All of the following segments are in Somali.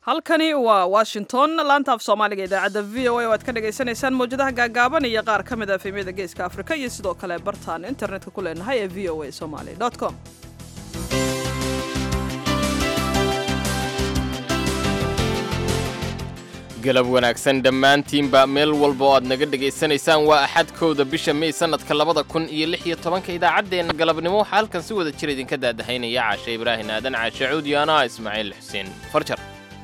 halkani waa washington laanta af soomaaliga idaacadda v o a oo aad ka dhagaysanaysaan mawjadaha gaagaaban iyo qaar ka mid a efemyada geeska afrika iyo sidoo kale bartaan internetka ku leenahay ee v o a somaly com galab wanaagsan dhammaantiinba meel walba oo aad naga dhegaysanaysaan waa axadkowda bisha mey sannadka labada kun iyo lix iyo tobanka idaacaddeenna galabnimo waxaa halkan si wada jir idinka daadahaynaya caashe ibraahin aadan caashe cuudi anaa ismaaciil xuseen farjar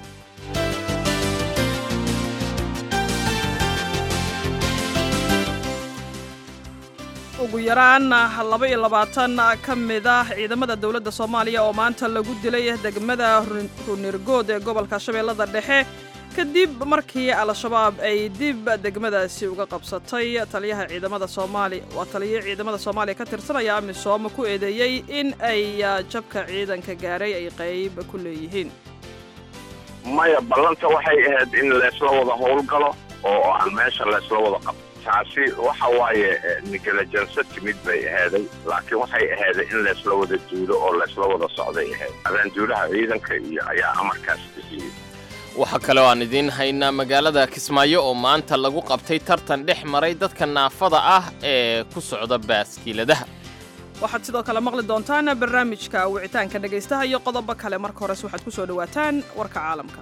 ugu yaraan laba iyo labaatan ka mid ah ciidamada dowladda soomaaliya oo maanta lagu dilay degmada runirgood ee gobolka shabeellada dhexe kadib markii al-shabaab ay dib degmadaasi uga qabsatay taliyaha ciidamada soomaaliya waa taliya ciidamada soomaaliya ka tirsanaya amisom ku eedeeyey in ay jabka ciidanka gaaray ay qayb ku leeyihiin maya ballanta waxay ahayd in leesla wada howlgalo oo aan meesha leesla wada qabto taasi waxa waaye nigalajanso timid bay ahaaday laakiin waxay ahaaday in leesla wada duulo oo leesla wada socday ahayd abaanduulaha ciidanka iyo ayaa amarkaas bixiyey waxaa kaloo aan idiin haynaa magaalada kismaayo oo maanta lagu qabtay tartan dhex maray dadka naafada ah ee ku socda baaskiiladaha waxaad sidoo kale maqli doontaan barnaamijka wicitaanka dhegaystaha iyo qodobo kale marka hores waxaad ku soo dhowaataan warka caalamka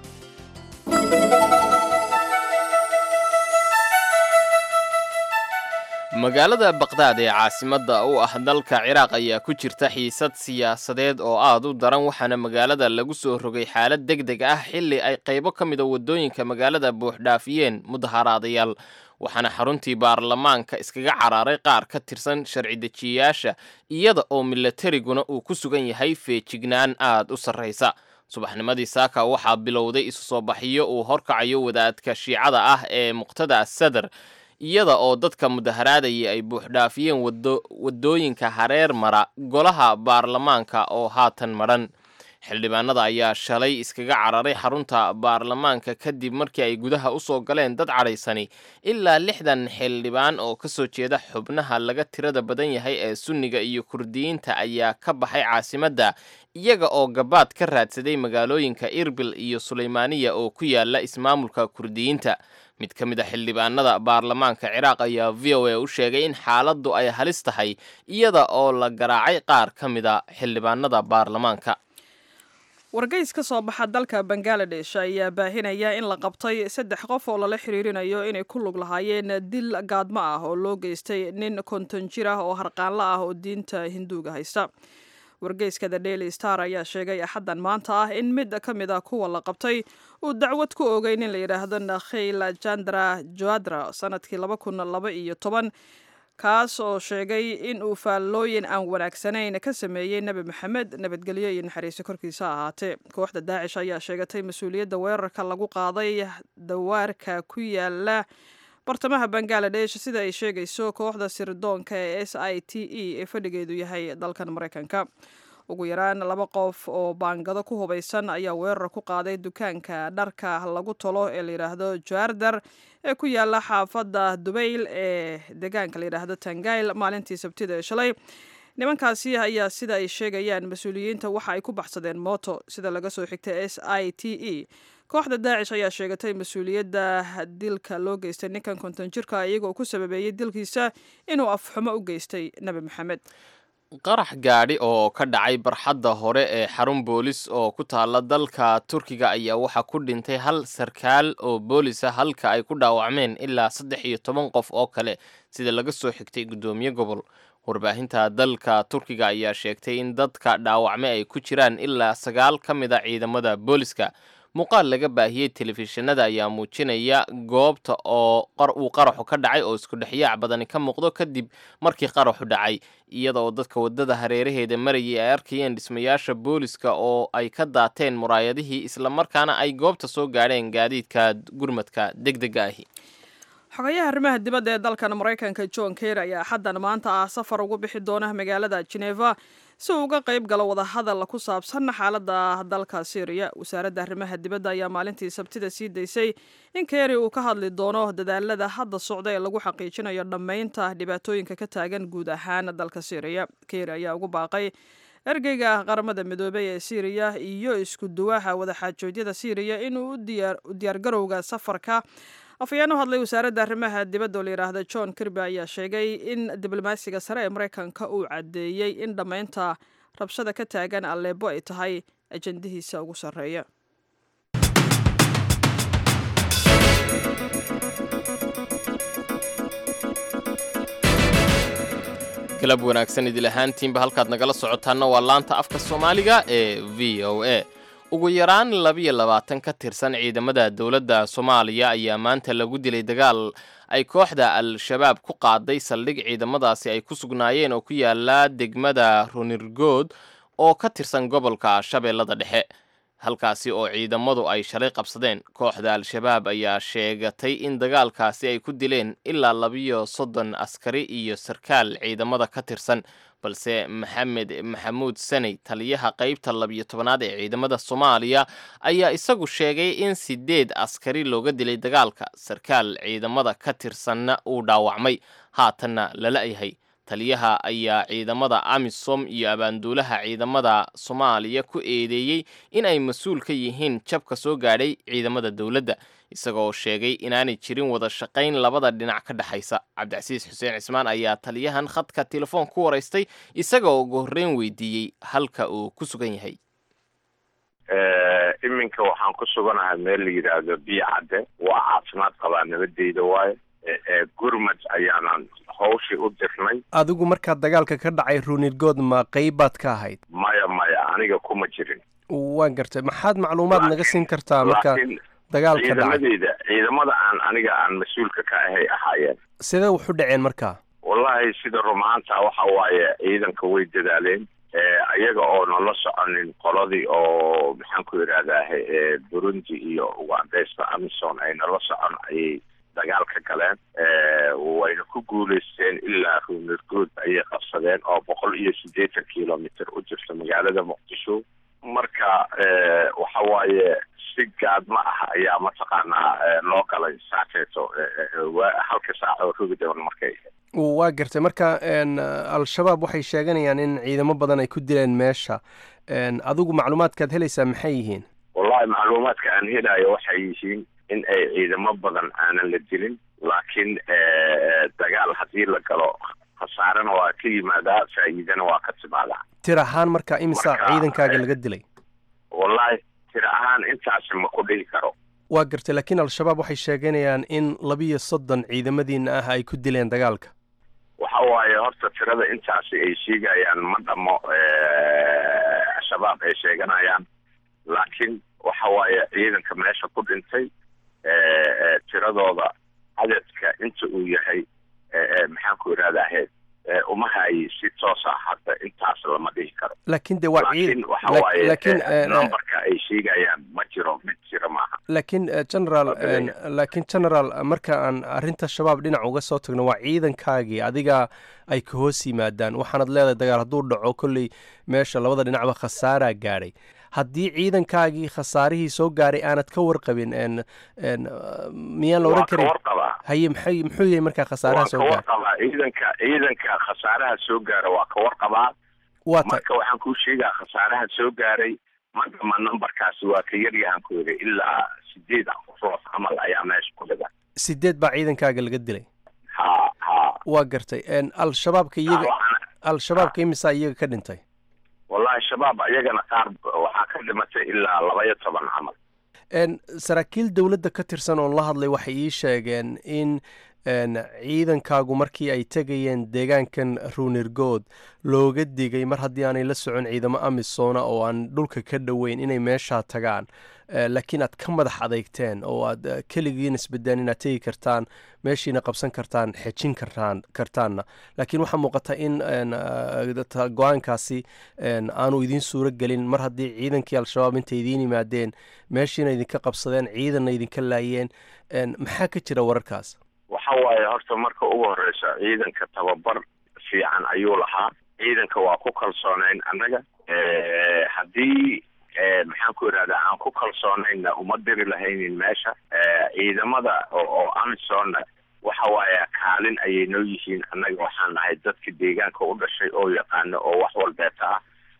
magaalada baqdaad ee caasimadda u ah dalka ciraaq ayaa ku jirta xiisad siyaasadeed oo aad u daran waxaana magaalada lagu soo rogay xaalad deg deg ah xilli ay qaybo ka mida waddooyinka magaalada buuxdhaafiyeen mudaharaadayaal waxaana xaruntii baarlamaanka iskaga caraaray qaar ka tirsan sharci dejiyayaasha iyada oo milatariguna uu ku sugan yahay feejignaan aad u sarraysa subaxnimadii saaka waxaa bilowday isu soo baxiyo uu horkacayo wadaadka shiicada ah ee muqtada sadar iyada oo dadka mudaharaadaya ay buuxdhaafiyeen waddooyinka hareer mara golaha baarlamaanka oo haatan madhan xildhibaanada ayaa shalay iskaga cararay xarunta baarlamaanka kadib markii ay gudaha u soo galeen dad cadhaysani ilaa lixdan xildhibaan oo ka soo jeeda xubnaha laga tirada badan yahay ee sunniga iyo kurdiyiinta ayaa ka baxay caasimadda iyaga oo gabaad ka raadsaday magaalooyinka irbil iyo sulaymaaniya oo ku yaala ismaamulka kurdiyiinta mid ka mid a xildhibaanada baarlamaanka ciraaq ayaa v o a u sheegay in xaaladdu ay halis tahay iyada oo la garaacay qaar ka mid a xildhibaanada baarlamaanka wargeys ka soo baxa dalka bangaladesh ayaa baahinaya in la qabtay saddex qof oo lala xiriirinayo inay ku lug lahaayeen dil gaadmo ah oo loo geystay nin konton jir ah oo harqaanla ah oo diinta hinduuga haysta wargeyska the daily star ayaa sheegay axaddan maanta ah in mid ka mid a kuwa la qabtay uu dacwad ku ogay nin la yidhaahdo nakhil jandra joadra sanadkii laba kun laba iyo toban kaas oo sheegay in uu faallooyin aan wanaagsanayn ka sameeyey nebi maxamed nabadgelyo iyo naxariiso korkiisa ahaatee kooxda daacish ayaa sheegatay mas-uuliyadda weerarka lagu qaaday dawaarka ku yaala bartamaha bangaladesh sida ay sheegayso kooxda sirdoonka ee s i t e ee fadhigeedu yahay dalkan maraykanka ugu yaraan laba qof oo baangado ku hubaysan ayaa weerar ku qaaday dukaanka dharka lagu tolo ee layidhaahdo jardar ee ku yaala xaafadda dubayl ee deegaanka layidhaahdo tangayl maalintii sabtida ee shalay nimankaasi ayaa sida ay sheegayaan mas-uuliyiinta waxa ay ku baxsadeen mooto sida laga soo xigtay s i t e kooxda daacish ayaa sheegatay mas-uuliyadda dilka loo geystay ninkan konton jirka iyagoo ku sababeeyey dilkiisa inuu afxumo u geystay nebi maxamed qarax gaadhi oo ka dhacay barxadda hore ee xarun boolis oo ku taala dalka turkiga ayaa waxaa ku dhintay hal sarkaal oo boolisa halka ay ku dhaawacmeen ilaa saddex iyo toban qof oo kale sida laga soo xigtay guddoomiye gobol warbaahinta dalka turkiga ayaa sheegtay in dadka dhaawacme ay ku jiraan ilaa sagaal ka mid a ciidamada booliska muuqaal laga baahiyey telefishinada ayaa muujinaya goobta oo uu qaraxu ka dhacay oo isku dhexyaac badani ka muuqdo kadib markii qaraxu dhacay iyada oo dadka waddada hareeraheeda marayay ay arkayeen dhismayaasha booliska oo ay ka daateen muraayadihii islamarkaana ay goobta soo gaadheen gaadiidka gurmadka deg dega ahi xogayaha arrimaha dibadda ee dalkan maraykanka john ker ayaa xaddan maanta ah safar ugu bixi doona magaalada geneva si uu uga qayb galo wadahadal ku saabsan xaaladda dalka syriya wasaaradda arrimaha dibadda ayaa maalintii sabtida sii daysay in keri uu ka hadli doono dadaalada hadda socda ee lagu xaqiijinayo dhammaynta dhibaatooyinka ka taagan guud ahaan dalka syriya keri ayaa ugu baaqay ergeyga qaramada midoobey ee siiriya iyo isku duwaha wadaxaajoodyada siiriya inuu u diyaargarowga safarka afhayeen u hadlay wasaaradda arrimaha dibadda oo la yidhaahda john kirby ayaa sheegay in diblomaasiga sare ee maraykanka uu caddeeyey in dhammaynta rabshada ka taagan aleebo ay tahay ajandihiisa ugu sarreeya galab wanaagsan idil ahaantiinba halkaad nagala socotaanna waa laanta afka soomaaliga ee v o a ugu yaraan labiyo labaatan ka tirsan ciidamada dowladda soomaaliya ayaa maanta lagu dilay dagaal ay kooxda al-shabaab ku qaaday saldhig ciidamadaasi ay ku sugnaayeen oo ku yaala degmada runirgood oo ka tirsan gobolka shabeellada dhexe halkaasi oo ciidamadu ay shalay qabsadeen kooxda al-shabaab ayaa sheegatay in dagaalkaasi ay ku dileen ilaa labiyo soddon askari iyo sarkaal ciidamada ka tirsan balse maxamed maxamuud saney taliyaha qaybta labiyo tobanaad ee ciidamada soomaaliya ayaa isagu sheegay in sideed askari looga dilay dagaalka sarkaal ciidamada ka tirsanna uu dhaawacmay haatanna lala yahay taliyaha ayaa ciidamada amisom iyo abaanduulaha ciidamada soomaaliya ku eedeeyey in ay mas-uul ka yihiin jabka soo gaadhay ciidamada dowladda isagoo sheegay inaanay jirin wada shaqayn labada dhinac ka dhexaysa cabdicasiis xuseen cismaan ayaa taliyahan khadka telefoon ku waraystay isagoo ugu horreyn weydiiyey halka uu ku sugan yahay iminka waxaan ku suganahay meel la yidhaahdo biyo cadde waa caafimaad qabaa nabadeyda waayo gurmad ayaanan hawshii u dirnay adigu markaad dagaalka ka dhacay runirgood ma qeybaad ka ahayd maya maya aniga kuma jirin waan gartay maxaad macluumaad naga siin kartaa marka laakiin dagaalka dhacay ciidamadeyda ciidamada aan aniga aan mas-uulka ka ahay ahaayeen sidee waxu dhaceen markaa wallahi sida rumaanta waxa waaye ciidanka way dadaaleen iyaga oo nala soconin qoladii oo maxaan ku yidhahdaa burundi iyo ugandeysta amison ay nala socon ayay dagaal ka galeen wayna ku guulaysteen ilaa ruunirgood ayay qabsadeen oo boqol iyo siddeetan kilomitr u jirta magaalada muqdisho marka waxa waaye si gaadma ah ayaa mataqaanaa loo galay saakeeto halka saac oo rogi doon markay waa gartay marka al-shabaab waxay sheeganayaan in ciidamo badan ay ku dileen meesha adigu macluumaadkaad helaysaa maxay yihiin wallahi macluumaadka aan helayo waxay yihiin in ay ciidamo badan aanan la dilin laakiin dagaal haddii la galo khasaarena waa ka yimaadaa faa'iidana waa ka timaadaa tir ahaan marka imisa Marka, ciidankaaga eh, laga dilay wallahi tira ahaan intaasi ma ku dhihi karo waa gartay laakiin al-shabaab waxay sheeganayaan in labiyo soddon ciidamadiina ah ay ku dileen dagaalka waxa waaye horta tirada intaasi ay sheegayaan ma dhamo shabaab ay sheeganayaan laakiin waxa waaye ciidanka meesha ku dhintay tiradooda cadadka inta uu yahay maxaan ku idhahdaa uma hayi si toosa hadda intaas lama dhihi karo laakiin de waa laakiin ciid waxa lak- waaye laakiin eh, eh, numberka ay sheegayaan ma jiro mid jira maaha laakiin eh, general Waa badan eh, laakiin general marka aan arrinta shabaab dhinac uga soo tagno waa ciidankaagii adiga ay ka hoos yimaadaan waxaanad leedahay dagaal hadduu dhaco kolley meesha labada dhinacba khasaaraa gaadhay haddii ciidankaagii khasaarihii soo gaaray aanad ka warqabin en en uh, miyaan la waa odhan ka karin warqabaa haye maxay muxuu yahay markaa khasaaraha waa soo ka gaaray warqabaa ciidanka ciidanka khasaaraha soo gaara waa ka warqabaa waa ta marka waxaan kuu sheegaa khasaaraha soo gaaray madama numberkaasi waa ka yaryahan ku yidhi ilaa sideed qofood camal ayaa meesha ku dhigan sideed baa ciidankaaga laga dilay ha ha waa gartay en al-shabaabka iyaga Waxaana- al-shabaabka imisaa iyaga ka dhintay wallahi shabaab ayagana qaar waxaa ka dhimatay ilaa laba iyo toban camal En, saraakiil dowladda ka tirsan oon la hadlay waxay ii sheegeen in en, ciidankaagu markii ay tegayeen deegaankan ruunirgood looga digay mar haddii aanay la socon ciidamo amisoona oo aan dhulka ka dhoweyn inay meeshaa tagaan Eh, laakiin aad ka madax adeygteen oo aad eh, keligiin isbedeen inaad tegi kartaan meeshiina qabsan kartaan xejin kartaan kartaanna laakiin waxaa muuqata in en, eh, ta- go-aankaasi en, aanu idiin suuro gelin mar haddii ciidankii al-shabaab intay idiin yimaadeen meeshiina idinka qabsadeen ciidanna idinka laayeen en, maxaa ka jira wararkaas waxa waaye horta marka ugu horeysa ciidanka tababar fiican ayuu lahaa ciidanka waa ku kalsoonayn annaga Eh, haddii eh, maxaan ku idhahdaa aan ku kalsoonayna uma diri lahaynin meesha Eh, ciidamada oo oo amisonna waxa waaye kaalin ayay noo yihiin annaga waxaan nahay dadka deegaanka u dhashay oo yaqaano oo wax walbeeta ah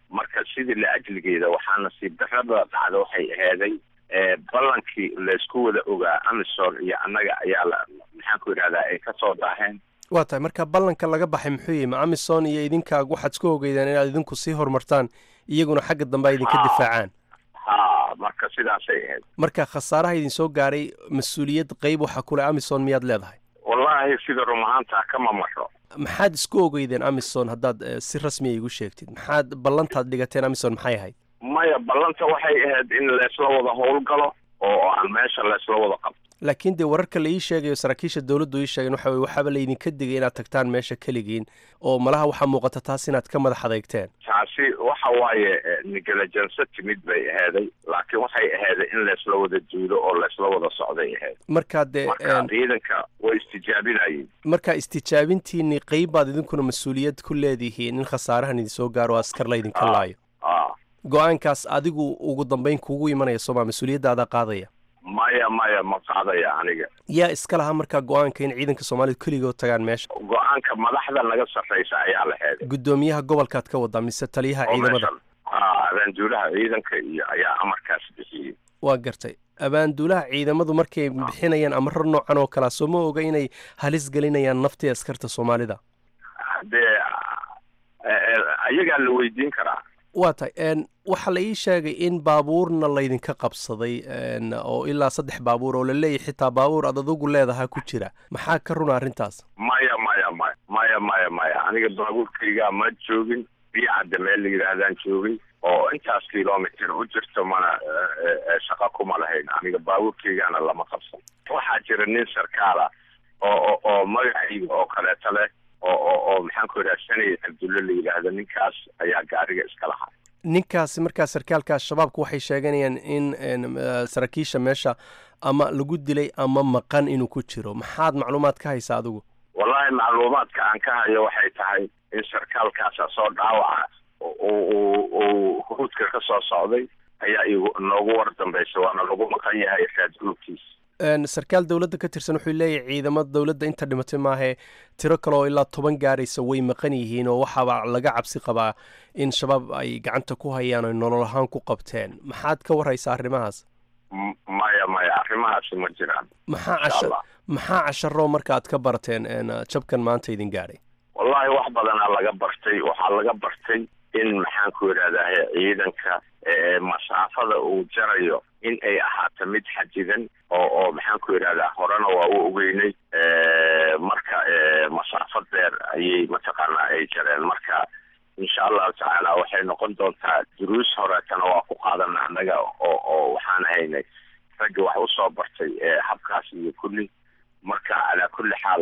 marka sidii la ajligeeda waxaa nasiib darrada dhacda waxay aheeday ballankii laysku wada ogaa amisom iyo annaga ayaa la maxaan ku yidhahdaa ay kasoo daaheen waa tahay marka ballanka laga baxay muxuu yihi ma amison iyo idinkaagu waxaad isku ogeydaan inaad idinku sii horumartaan iyaguna xagga dambe ay idinka difaacaan ha marka sidaasay ahayd marka khasaaraha idin soo gaaray mas-uuliyad qeyb waxa kule amison miyaad leedahay wallaahi sida run ahaantaa kama maro maxaad isku ogeydeen amison haddaad si rasmiya igu sheegtid maxaad ballantaad dhigateen amison maxay ahayd maya ballanta waxay ahayd in laysla wada howlgalo oo aan meesha laysla wada qabto laakiin dee wararka la ii sheegayo saraakiisha dowladdu ii sheegeen waxa weye waxaaba laydinka digay inaad tagtaan meesha keligiin oo malaha waxaa muuqata taas inaad ka madax adeegteen taasi waxa waaye negalajanso timid bay aheeday laakiin waxay aheeday in laysla wada duulo oo laysla wada socday ahayd markaa dee marka ciidanka way istijaabinayeen marka istijaabintiinii qeyb baad idinkuna mas-uuliyad ku leedihiin in khasaarahan idinsoo gaaro o askar laydinka laayo go-aankaas adigu ugu dambeyn kugu imanaya sooma mas-uuliyaddaada qaadaya maya maya ma qaadaya aniga yaa iska lahaa markaa go-aanka in ciidanka soomaalidu keligood tagaan meesha go-aanka madaxda naga sarraysa ayaa la heeday guddoomiyaha gobolkaad ka wadaa mise taliyaha ciidamada abaanduulaha ciidanka iyo ayaa amarkaas bixiyey waa gartay abaanduulaha ciidamadu markay bixinayaan amaro noocan oo kalea soo ma oga inay halis gelinayaan naftii askarta soomaalida dee ayagaa la weydiin karaa waa tahay waxaa la ii sheegay in baabuurna laydinka qabsaday oo ilaa saddex baabuur oo la leeyahy xitaa baabuur aad adugu leedahaa ku jira maxaa ka runa arrintaas maya maya maya maya maya maya aniga baabuurkaygaa ma joogin biicadda meel la yidhaahdaan joogin oo intaas kilomitr u jirto mana shaqo kuma lahayn aniga baabuurkaygaana lama qabsan waxaa jira nin sarkaala oo oo magacayga oo kaleeto leh oo oo oo maxaan ku yidhaha sanay cabdulle la yidhaahdo ninkaas ayaa gaariga iska lahaa ninkaasi markaa sarkaalka shabaabku waxay sheeganayaan in saraakiisha meesha ama lagu dilay ama maqan inuu ku jiro maxaad macluumaad ka haysaa adigu wallaahi macluumaadka aan ka hayo waxay tahay in sarkaalkaasa soo dhaawaca uu huruudka ka soo socday ayaa igu noogu war dambaysa waana lagu maqan yahay raadgurubkiisa sarkaal dowladda ka tirsan wuxuu leeyahay ciidamada dowladda inta dhimatay maahee tiro kale oo ilaa toban gaaraysa way maqan yihiin oo waxaaba laga cabsi qabaa in shabaab ay gacanta ku hayaan oy nolol ahaan ku qabteen maxaad ka waraysaa arrimahaas maya maya arrimahaasi ma jiraan maxaa casha maxaa casharoo marka aad ka barteen jabkan maanta idin gaadhay wallaahi wax badanaa laga bartay waxaa laga bartay in maxaan ku yidhahdaa ciidanka masaafada uu jarayo in ay ahaato mid xadidan oo oo maxaan ku yidhahdaa horena waa u ogeynay marka masaafo dheer ayay mataqaanaa ay jareen marka insha allahu tacaala waxay noqon doontaa duruus horeetana waa ku qaadana annaga oo oo waxaan haynay raggi wax usoo bartay habkaas iyo kulli marka calaa kulli xaal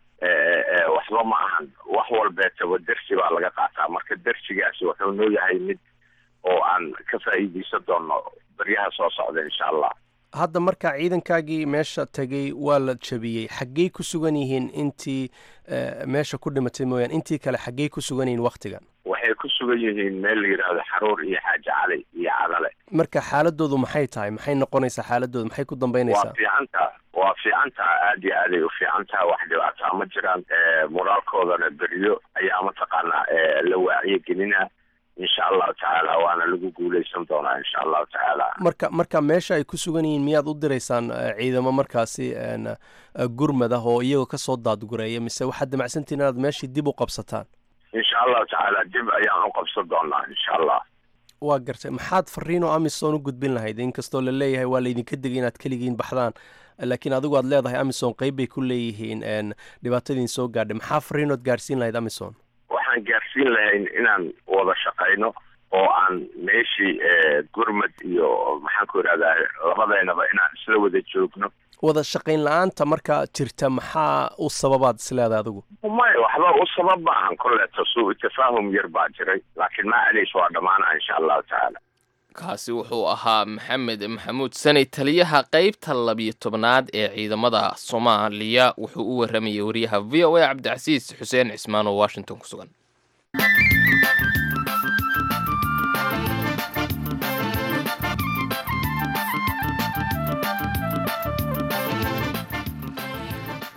waxba ma ahan wax walbeetaba dersi baa laga qaataa marka dersigaasi wuxuu noo yahay mid oo aan ka faa'iideysan doono baryaha soo socda insha allah hadda marka ciidankaagii meesha tegay waa la jabiyey xaggey ku sugan yihiin intii meesha ku dhimatay mooyaan intii kale xaggey ku sugan yihiin waktigan waxay ku sugan yihiin meel la yidhaahdo xaruur iyo xaaji cali iyo cadale marka xaaladoodu maxay tahay maxay noqonaysaa xaaladoodu maxay ku dambeynaysaa waa fiicantaa waa fiicantaa aad iyo aaday u fiicantaa wax dhibaataa ma jiraan moraalkoodana beriyo ayaa mataqaanaa la waaciyo gelina insha allahu tacaala waana lagu guuleysan doonaa insha allahu tacaala marka marka meesha ay ku sugan yihiin miyaad u diraysaan ciidamo markaasi gurmad ah oo iyagoo kasoo daadgureeya mise waxaad damacsantihin inaad meeshii dib u qabsataan insha allahu tacaala dib ayaan u qabsan doonaa insha allah waa gartay maxaad fariinoo amison u gudbin lahayd inkastoo la leeyahay waa laydinka digay inaad keligiin baxdaan laakiin adigu aad leedahay amison qeyb bay ku leeyihiin dhibaatadiin soo gaadhay maxaa fariinood gaarsiin lahayd amison waxaan gaarsiin lahayn inaan wada shaqayno oo aan meeshii gurmad iyo maxaan ku idhahdaa labadeynaba inaan isla wada joogno wada shaqayn la-aanta markaa jirta maxaa u sababaad isleedahay adigu maya waxba u sabab ma ahan kolleeto suu tafaahum yar baa jiray laakiin macaliis waa dhammaana insha allahu tacaala kaasi wuxuu ahaa maxamed maxamuud sanay taliyaha qeybta labiyo tobnaad ee ciidamada soomaaliya wuxuu u waramayay wariyaha v o a cabdicasiis xuseen cismaan oo washington ku sugan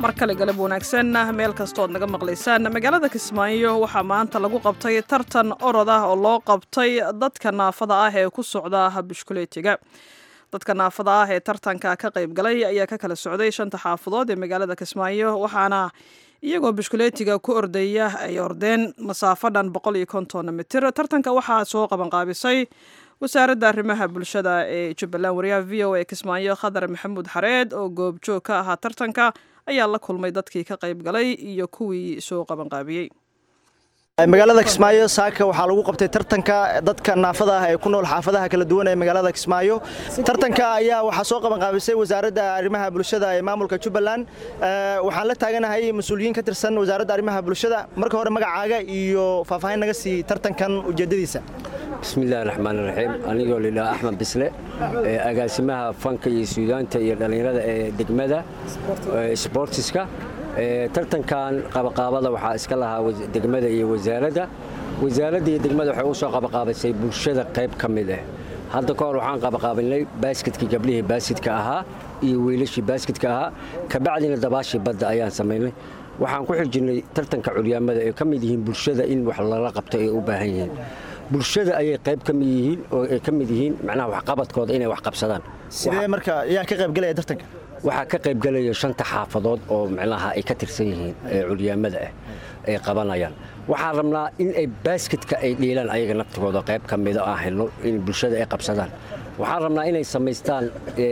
mar kale galab wanaagsan meel kastood naga maqlaysaan magaalada kismaayo waxaa maanta lagu qabtay tartan orod ah oo loo qabtay dadka naafada ah ee ku socda bushkuleetiga dadka naafada ah ee tartanka ka qayb galay ayaa ka kala socday shanta xaafadood ee magaalada kismaayo waxaana iyagoo bushkuleetiga ku ordaya ay ordeen masaafo dhan boqol iyo konton mitir tartanka waxaa soo qabanqaabisay wasaaradda arrimaha bulshada ee jubbaland wariyaha v o a kismaayo khadar maxamuud xareed oo goobjoog ka ahaa tartanka ayaa la kulmay dadkii ka qayb galay iyo kuwii soo qabanqaabiyey magaalada kismaayo saaka waxaa lagu qabtay tartanka dadka naafada ah ee ku nool xaafadaha kala duwan ee magaalada kismaayo tartanka ayaa waxaa soo qabanqaabisay wasaaradda arrimaha bulshada ee maamulka jubbaland waxaan la taaganahay mas-uuliyiin ka tirsan wasaaradda arrimaha bulshada marka hore magacaaga iyo faahfaahin naga sii tartankan ujeeddadiisa bismillahi raxmaan raxiim anigoo lidhaa axmed bisle agaasimaha fanka iyo suudaanta iyo dhallinyarada ee degmada sbortiska tartankan qabaqaabada waxaa iska lahaa degmada iyo wasaaradda wasaaradda iyo degmada waxay u soo qabaqaabisay bulshada qayb ka mid ah hadda ka hor waxaan qabaqaabinay baasketkii gabdhihii baaskidka ahaa iyo wiilashii baaskidka ahaa kabacdina dabaashii badda ayaan samaynay waxaan ku xijinay tartanka curyaamada ee ka mid yihiin bulshada in wax lala qabto ay u baahan yihiin bulshada ayay qayb ka mid yihiin oo ay ka mid yihiin macnaha waxqabadkooda inay wax qabsadaan sidee marka yaa ka qayb galaya tartanka waxaa ka qayb galaya shanta xaafadood oo macnaha ay ka tirsan yihiin ee curyaamada ah ay qabanayaan waxaan rabnaa in ay baasketka ay dhiilaan ayaga naftigooda qayb ka mida aan helno in bulshada ay qabsadaan waxaan rabnaa inay samaystaan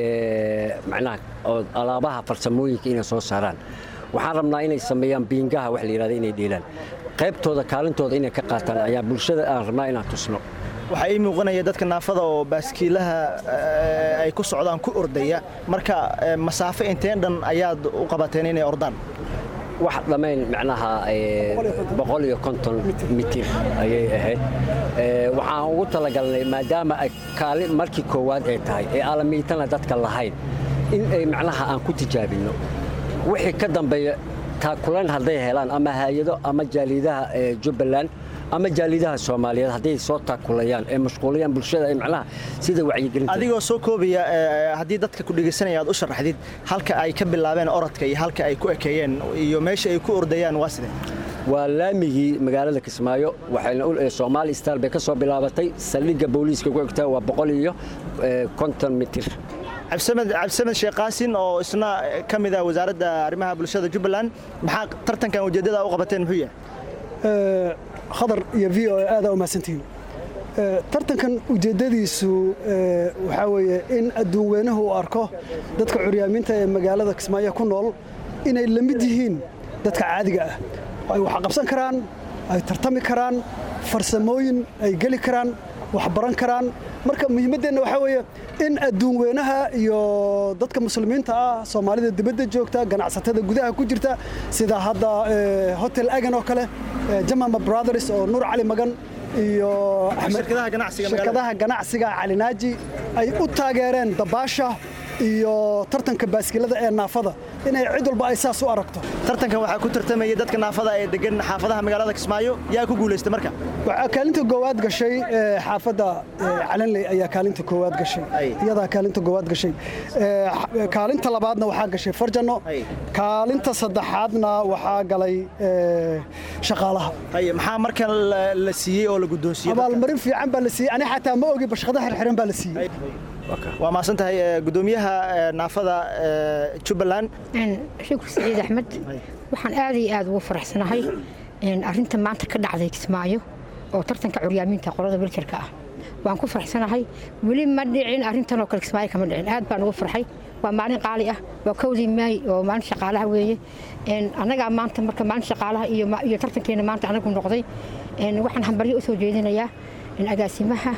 macnaha alaabaha farsamooyinka inay soo saaraan waxaan rabnaa inay sameeyaan biingaha wax la yidhahda inay dhiilaan qaybtooda kaalintooda inay ka qaataan ayaa bulshada aan rabnaa inaan tusno waxaa ii muuqanaya dadka naafada oo baaskiilaha ay ku socdaan ku ordaya marka masaafo inteen dhan ayaad u qabateen inay ordaan wax dhammayn macnaha boqol iyo konton mitir ayay ahayd waxaan ugu talagalnay maadaama ay kaalin markii koowaad ay tahay ee aalamiitana dadka lahayn in ay macnaha aan ku tijaabinno wixii ka dambeeya taakulan hadday helaan ama hay-ado ama jaaliidaha jubbaland ama jaalidaha soomaaliyeed hadday soo taakulayaan ee mashquulayaan bulshada ee macnaha sida wacyigelinta adigoo soo koobaya haddii dadka ku dhegaysanaya aad u sharaxdid halka ay ka bilaabeen orodka iyo halka ay ku ekeeyeen iyo meesha ay ku ordayaan waa sidee waa laamigii magaalada kismaayo waxayna soomaali star bay ka soo bilaabatay saldhigga booliiska ku egtaa waa boqol iyo konton mitir cabdisamed cabdisamed sheekh qaasin oo isna ka mid ah wasaaradda arrimaha bulshada jubbaland maxaa tartankan ujeeddada u qabateen muxuu yahay khadar iyo v o a aadaa u mahadsantihiin tartankan ujeeddadiisu waxaa weeye in adduun weynuhu uu arko dadka curyaamiinta ee magaalada kismaayo ku nool inay la mid yihiin dadka caadiga ah ay wax qabsan karaan ay tartami karaan farsamooyin ay geli karaan wax baran karaan marka muhiimaddeenna waxaa weeye in adduun weynaha iyo dadka muslimiinta ah soomaalida dibadda joogta ganacsatada gudaha ku jirta sida hadda hotel agan oo kale jamama brothers oo nuur cali magan iyo shirkadaha ganacsiga calinaaji ay u taageereen dabaasha iyo tartanka baaskilada ee naafada inay cid walba ay saas u aragto tartankan waxaa ku tartamaya dadka naafada ee degan xaafadaha magaalada kismaayo yaa ku guulaysta marka waxaa kaalinta koowaad gashay xaafadda calanley ayaa kaalinta koowaad gashay iyadaa kaalinta koowaad gashay kaalinta labaadna waxaa gashay farjano kaalinta saddexaadna waxaa galay shaqaalaha maxaa marka la siiyey oo la guddoonsiiyey abaalmarin fiican baa la siiyey ani xataa ma ogi bashqada xirxiran baa la siiyey waa mahadsan tahay gudoomiyaha naafada jubbaland shukur saciid axmed waxaan aad iyo aad ugu faraxsanahay arinta maanta ka dhacday kismaayo oo tartanka curyaamiinta qolada wiljarka ah waan ku faraxsanahay weli ma dhicin arintan oo kale kismaayo kama dhicin aad baan ugu farxay waa maalin qaali ah waa kowdii maay oo maalin shaqaalaha weeye annagaa maanta marka maalin shaqaalaha iyo tartankeena maanta anagu noqday waxaan hambaryo u soo jeedinayaa agaasimaha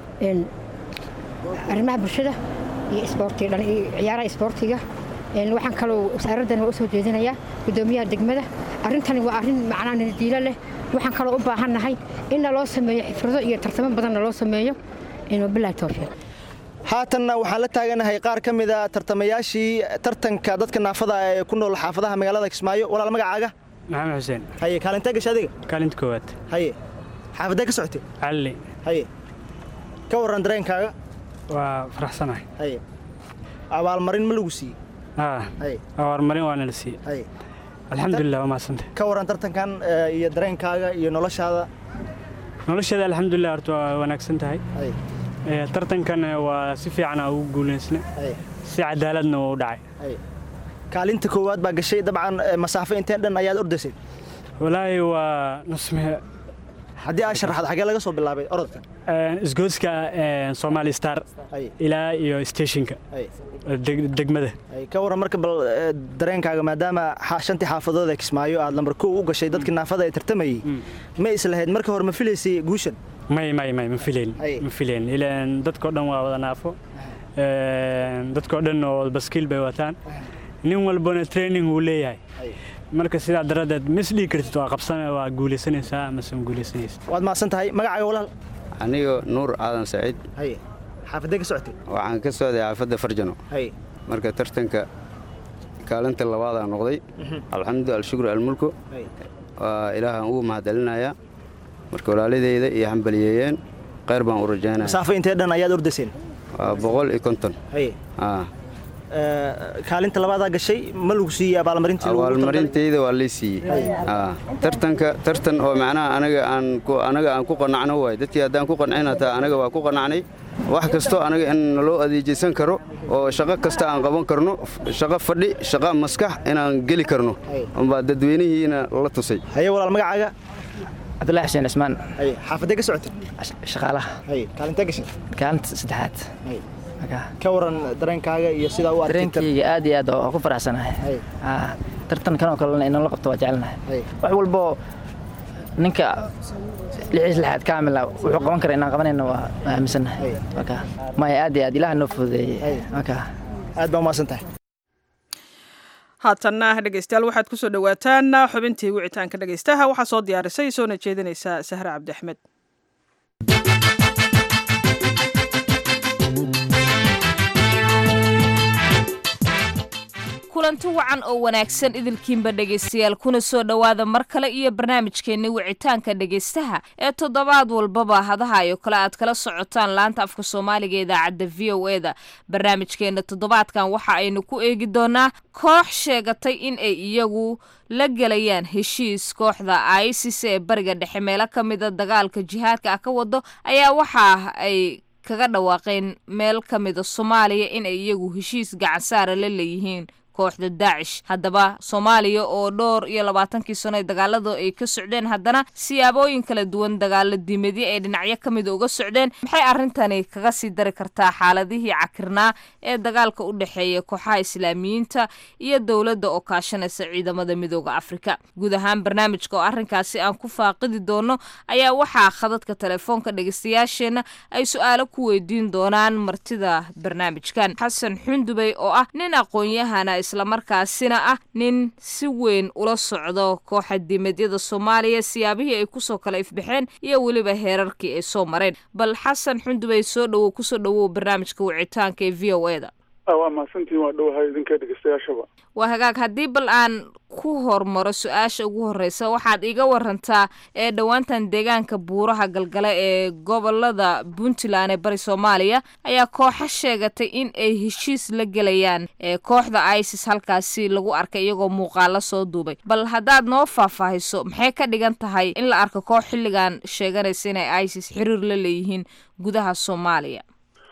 arrimaha bulshada iyo ciyaaraha isboortiga waxaan kaloo wasaaraddan waa u soo jeedinayaa gudoomiyaha degmada arrintani waa arrin macnaa nadiilo leh waxaan kaloo u baahannahay in naloo sameeyo xifrado iyo tartamo badan naloo sameeyo wabilahi towfiiq haatanna waxaan la taaganahay qaar ka mida tartamayaashii tartanka dadka naafada ee ku nool xaafadaha magaalada kismaayo walaal magacaaga maxamed xuseen haye kaalintee gasha adiga kaalinta koowaad haye xaafadee ka socotay calli haye ka warran dareenkaaga waa faraxsanahay haye abaalmarin ma lagu siiyey haa abaalmarin waa nala siiyey haye alxamdulilah waa mahadsantay ka waran tartankan eh, iyo dareenkaaga iyo noloshaada nolosheeda alxamdulilah horta waa wanaagsan tahay Ay, Eh, tartankan eh, waa si fiican aan ugu guulaysna ay, si cadaaladna uu u dhacay ay. kaalinta koowaad baa gashay dabcan eh, masaafo inteen dhan ayaad ordaysay walaahi waa nusme haddii aad sharaxad xagee laga soo bilaabay orodka eh, isgoyska eh, somali star Ay, ilaa iyo stationka ay, eh, deg- degmada ay. ka waran marka bal eh, dareenkaaga maadaama xa- shantii xaafadood ee kismaayo aad lambar kow u gashay dadkii naafada ee tartamayey ma islahayd marka hore ma filaysay guushan may may may ma filayn Ay. ma filayn ilaan dadkao dhan waa wada naafo Eh, dadkao dhan oo baskiil bay wataan nin walbana training uu leeyahay Ay. marka sidaa daradeed ma isdhigi kartid waa qabsan waa guulaysanaysaa amase ma guulaysanaysa waad mahadsan tahay magacaaga walaal aniga nuur aadan saciid haye xaafadee ka socotay waxaan ka socday xaafadda farjano haye marka tartanka kaalinta labaadaan noqday alxamdu alshukru almulku haye waa ilaahaan ugu mahadcelinayaa marka walaaladeyda iyo hambaliyeeyeen khayr baan u rajaynaya masaafo intee dhan ayaad ordayseen waa boqol iyo konton haye Ah, Eh, kaalinta labaadaa gashay ma lagu siiyey abaalmarintii lagu talagalay? abaalmarinteyda waa lay siiyey Ah, tartanka tartan oo macnaha anaga aan ku anaga aan ku qanacno waay dadkii haddaan ku qancin hataa anaga waa ku qanacnay wax kasto anaga in naloo adeejaysan karo oo shaqo kasta aan qaban karno f- shaqo fadhi shaqo maskax inaan geli karno umbaa dadweynihiina la tusay haye walaal magacaaga cabdullahi xuseen cismaan haye xaafadee ka socotay shaqaalaha haye kaalintee gashay kaalinta saddexaad haye ka waran dareenkaaga iyo sidaa u arkay dareenkayga aad iyo aad oo ku faraxsanahay Hay. Ah, tartankan oo kalena inala qabto waa jecelnahay Hay. wax walbo ninka lixiis lixaad kaamila wuxuu qaban kara inaan qabanayna waa waa aaminsannahay Marka, maya aad iyo aad ilaah noo fududeeyey Marka, aad baa umahadsan tahay haatanna dhegeystayaal waxaad ku soo dhowaataan xubintii wicitaanka dhegeystaha waxaa soo diyaarisay soona jeedinaysa sahre cabdi axmed kulanti wacan oo wanaagsan idilkiinba dhegaystayaal kuna soo dhowaada mar kale iyo barnaamijkeenni wicitaanka dhegaystaha ee toddobaad walbaba hadaha iyo kale aad kala socotaan laanta afka soomaaliga ee idaacadda v o e da barnaamijkeenna toddobaadkan waxa aynu ku eegi doonaa koox sheegatay in ay iyagu la gelayaan heshiis kooxda isis ee bariga dhexe meelo ka mida dagaalka jihaadka ah ka wado ayaa waxa ay kaga dhawaaqeen meel ka mida soomaaliya in ay iyagu heshiis gacansaara la leeyihiin kooxda daacish haddaba soomaaliya oo dhowr iyo labaatankii sano ee dagaalada ay ka socdeen haddana siyaabooyin kala duwan dagaalo diimeedyo ay dhinacyo ka mida uga socdeen maxay arrintani kaga sii dari kartaa xaaladihii cakirnaa ee dagaalka u dhexeeya kooxaha islaamiyiinta iyo dowladda oo kaashanaysa ciidamada midooda afrika guud ahaan barnaamijka oo arrinkaasi aan ku faaqidi doono ayaa waxaa khadadka telefoonka dhegeystayaasheenna ay su-aalo ku weydiin doonaan martida barnaamijkan xasan xundubey oo ah nin aqoon-yahana islamarkaasina ah nin si weyn ula socdo kooxa diimeedyada soomaaliya siyaabihii ay kusoo kala ifbaxeen iyo weliba heerarkii ay soo mareen bal xasan xundubey soo dhowow kusoo dhowow barnaamijka wicitaanka ee v o e da waa mahadsantihin waa dhowahay idinka dhegeystayaashaba waa hagaag haddii bal aan ku hormaro su-aasha ugu horreysa waxaad iga warantaa ee dhowaantan deegaanka buuraha galgale ee gobolada puntland ee bari soomaaliya ayaa kooxo sheegatay in ay heshiis la gelayaan ee kooxda isis halkaasi lagu arkay iyagoo muuqaalo soo duubay bal haddaad noo faahfaahiso maxay ka dhigan tahay in la arko koox xilligan sheeganaysa inay isis xiriir la leeyihiin gudaha soomaaliya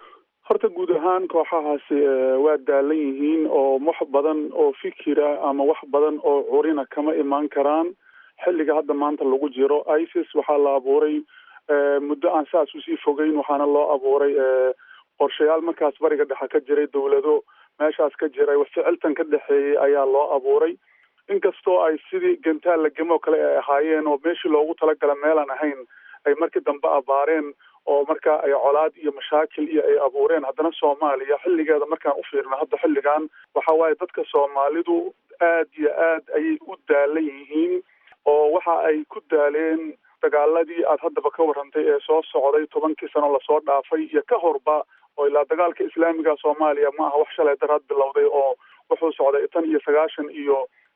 horta guud ahaan kooxahaasi waa daalan yihiin oo wax badan oo fikira ama wax badan oo curina kama imaan karaan xilliga hadda maanta lagu jiro isis waxaa la abuuray muddo aan saas usii fogeyn waxaana loo abuuray qorshayaal markaas bariga dhexe ka jiray dowlado meeshaas ka jiray ficiltan ka dhexeeyey ayaa loo abuuray inkastoo ay sidii gantaal la gemo kale ay ahaayeen oo meeshii loogu talagala meelaan ahayn ay markii dambe abaareen oo markaa ay colaad iyo mashaakil iyo ay abuureen haddana soomaaliya xilligeeda markaan u fiirno hadda xilligan waxa waaye dadka soomaalidu aad iyo aad ayay u daalan yihiin oo waxa ay ku daaleen dagaaladii aad haddaba ka warrantay ee soo socday tobankii sano lasoo dhaafay iyo ka horba oo ilaa dagaalka islaamiga soomaaliya ma aha wax shalay daraad bilowday oo wuxuu socday tan iyo sagaashan iyo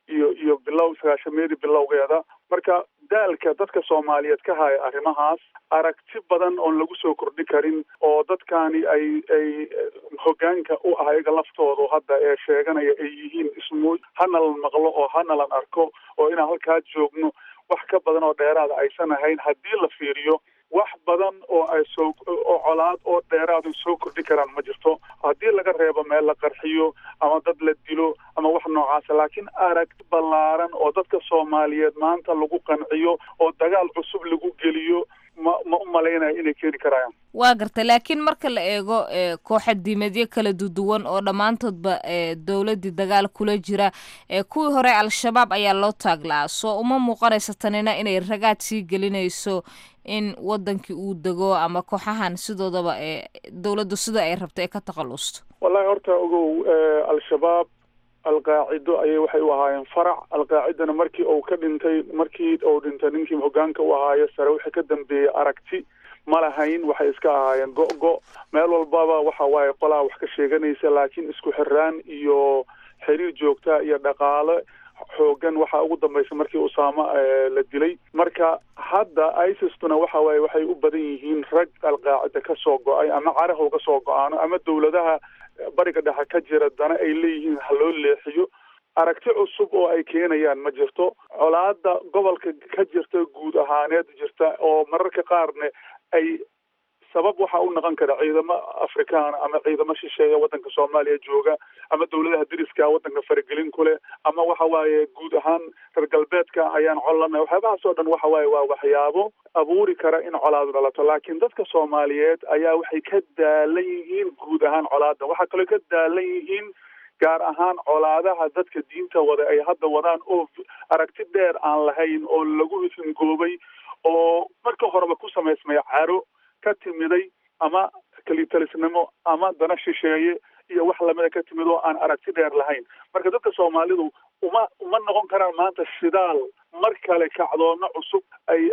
iyo iyo bilow sagaashameedii bilowgeeda marka daalka dadka soomaaliyeed ka haya arrimahaas aragti badan oon lagu soo kordhi karin oo dadkani ay ay hoggaanka u ah iyaga laftoodu hadda ee sheeganaya ay yihiin ismu hana la maqlo oo hana lan arko oo inaan halkaa joogno wax ka badan oo dheeraada aysan ahayn haddii la fiiriyo wax badan oo ay soo oo colaad oo dheeraad ay soo kordhi karaan ma jirto haddii laga reebo meel la qarxiyo ama dad la dilo ama wax noocaasa laakiin aragti ballaaran oo dadka soomaaliyeed maanta lagu qanciyo oo dagaal cusub lagu geliyo ma ma u malaynaya inay keeni karayaan waa garta laakiin marka la eego kooxa diimeedyo kala duduwan oo dhammaantoodba dowladdii dagaal kula jira kuwii hore al-shabaab ayaa loo taaglaa soo uma muuqanaysa tanina inay ragaad sii gelinayso in wadankii uu dego ama kooxahan sidoodaba dowladdu sida ay rabto ee ka takhalusto wallahi horta ogow al-shabaab alqaacido ayay waxay u ahaayeen farac alqaacidana markii uu ka dhintay markii uu dhintay ninkii hoggaanka u ahaayo sare wixii ka dambeeyey aragti ma lahayn waxay iska ahaayeen go-go meel walbaba waxa waaye qolaa wax ka sheeganaysa laakiin isku xiraan iyo xiriir joogta iyo dhaqaale xoogan waxaa ugu dambaysa markii usaama la dilay marka hadda isistuna waxa waaye waxay u badan yihiin rag alqaacida ka soo go-ay ama carahow ka soo go-aano ama dowladaha bariga dhexe ka jira dana ay leeyihiin ha loo leexiyo aragti cusub oo ay keenayaan ma jirto colaada gobolka ka jirta guud ahaaneed jirta oo mararka qaarne ay sabab waxa u noqon kara ciidamo afrikaan ama ciidamo shisheeya waddanka soomaaliya jooga ama dowladaha deriska waddanka faragelin ku leh ama waxa waaye guud ahaan reer galbeedka ayaan collana waxyaabahaas oo dhan waxa waaye waa waxyaabo abuuri kara in colaadu dhalato laakiin dadka soomaaliyeed ayaa waxay ka daalan yihiin guud ahaan colaada waxaa kaloo ka daalan yihiin gaar ahaan colaadaha dadka diinta wada ay hadda wadaan oo aragti dheer aan lahayn oo lagu hingoobay oo marka horeba ku samaysmay caro ka timiday ama kelitalisnimo ama dana shisheeye iyo wax lamida ka timid oo aan aragti dheer lahayn marka dadka soomaalidu uma uma noqon karaan maanta shidaal mar kale kacdoono cusub ay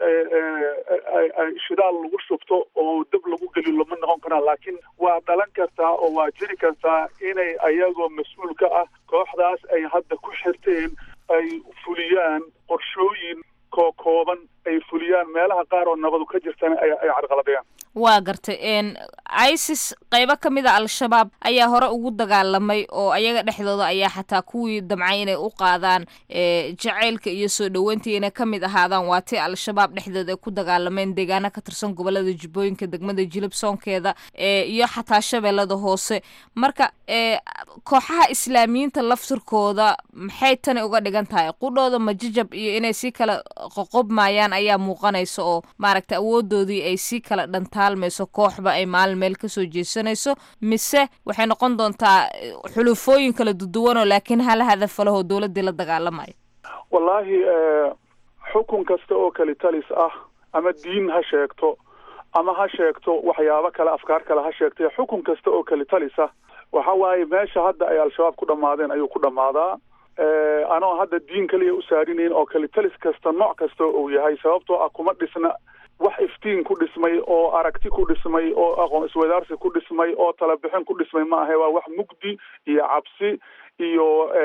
ay shidaal lagu shubto oo dab lagu geliyo ma noqon karaan laakiin waa dhalan kartaa oo waa jiri kartaa inay ayagoo mas-uul ka ah kooxdaas ay hadda ku xirteen ay fuliyaan qorshooyin koo kooban ay fuliyaan meelaha qaar oo nabadu ka jirtana ay ay carqaladayaan waa gartay isis qaybo ka mid a al-shabaab ayaa hore ugu dagaalamay oo ayaga dhexdooda ayaa xataa kuwii damcay inay u qaadaan jacaylka iyo soo dhoweyntii inay ka mid ahaadaan waa tii al-shabaab dhexdooda ay ku dagaalameen deegaano ka tirsan gobolada jubbooyinka degmada jilib soonkeeda iyo xataa shabeellada hoose marka kooxaha islaamiyiinta laftirkooda maxay tani uga dhigan tahay qudhooda majajab iyo inay sii kala qoqobmayaan ayaa muuqanaysa oo maaragta awoodoodii ay sii kala dhantaalmayso kooxba ay maalin meel kasoo jeesanayso mise waxay noqon doontaa xulufooyin kala duduwanoo laakiin hal hadaf lahoo dowladdii la dagaalamayo wallaahi xukun kasta oo kali talis ah ama diin ha sheegto ama ha sheegto waxyaabo kale afkaar kale ha sheegtay xukun kasta oo kali talis ah waxa waaye meesha hadda ay al-shabaab ku dhammaadeen ayuu ku dhammaadaa anoo hadda diin kaliya u saarinayn oo kalitalis kasta nooc kasta uu yahay sababtoo ah kuma dhisna wax iftiin ku dhismay oo aragti ku dhismay oo aqoon iswadaarsi ku dhismay oo talabixin ku dhismay ma ahe waa wax mugdi iyo cabsi iyo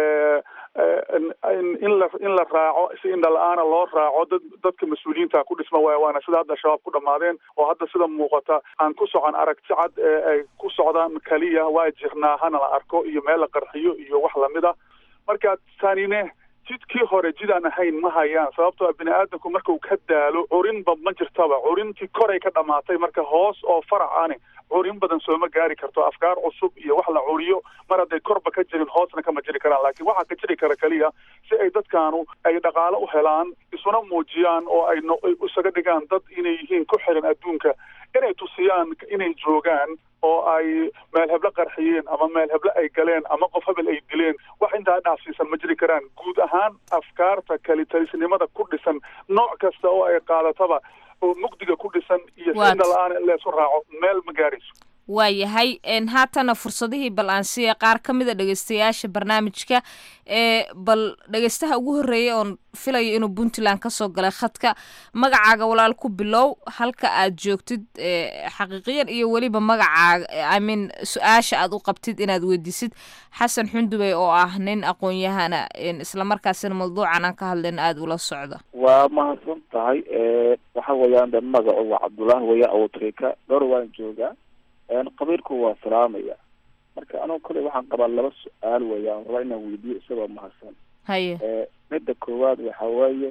in la in la raaco si indha la-aana loo raaco dad dadka mas-uuliyiinta ku dhisma waay waana sida hadda shabaab ku dhammaadeen oo hadda sida muuqata aan ku socon aragti cad ee ay ku socdaan kaliya waa jirnaa hana la arko iyo meel la qarxiyo iyo wax lamid a marka tanine jidkii hore jid aan ahayn ma hayaan sababtoo bini aadamku markuu ka daalo curinba ma jirtaba curintii koray ka dhamaatay marka hoos oo farac ani curin badan sooma gaari karto afkaar cusub iyo wax la curiyo mar hadday korba ka jirin hoosna kama jiri karaan laakiin waxaa ka jiri kara keliya si ay dadkaanu ay dhaqaalo u helaan isuna muujiyaan oo ay isaga dhigaan dad inay yihiin ku xiran adduunka inay tusiyaan inay joogaan oo ay meel heblo qarxiyeen ama meel heblo ay galeen ama qof hebel ay dileen wax intaa dhaafsiisan ma jiri karaan guud ahaan afkaarta kalitalisnimada ku dhisan nooc kasta oo ay qaadataba oo mugdiga ku dhisan iyo sida la-aan in laysu raaco meel ma gaarayso waayahay haatana fursadihii bal aan siiya qaar ka mid a dhegeystayaasha barnaamijka ee bal dhegeystaha ugu horreeyay oon filayo inuu puntland kasoo galay khadka magacaaga walaal ku bilow halka aad joogtid xaqiiqiyan iyo weliba magacaaga imean su-aasha aad u qabtid inaad weydiisid xasan xundubey oo ah nin aqoon-yahana islamarkaasina mawduucan aan ka hadlayn aada ula socda waa mahadsan tahay waxa weeyaan de magacu waa cabdullaahi weya awtrika dhowr waan joogaa qabiilku waa salaamaya marka anugu kale waxaan qabaa laba su-aal weeyaan rabaa inaan weydiiyo isagoo mahadsan haye midda koowaad waxa weeye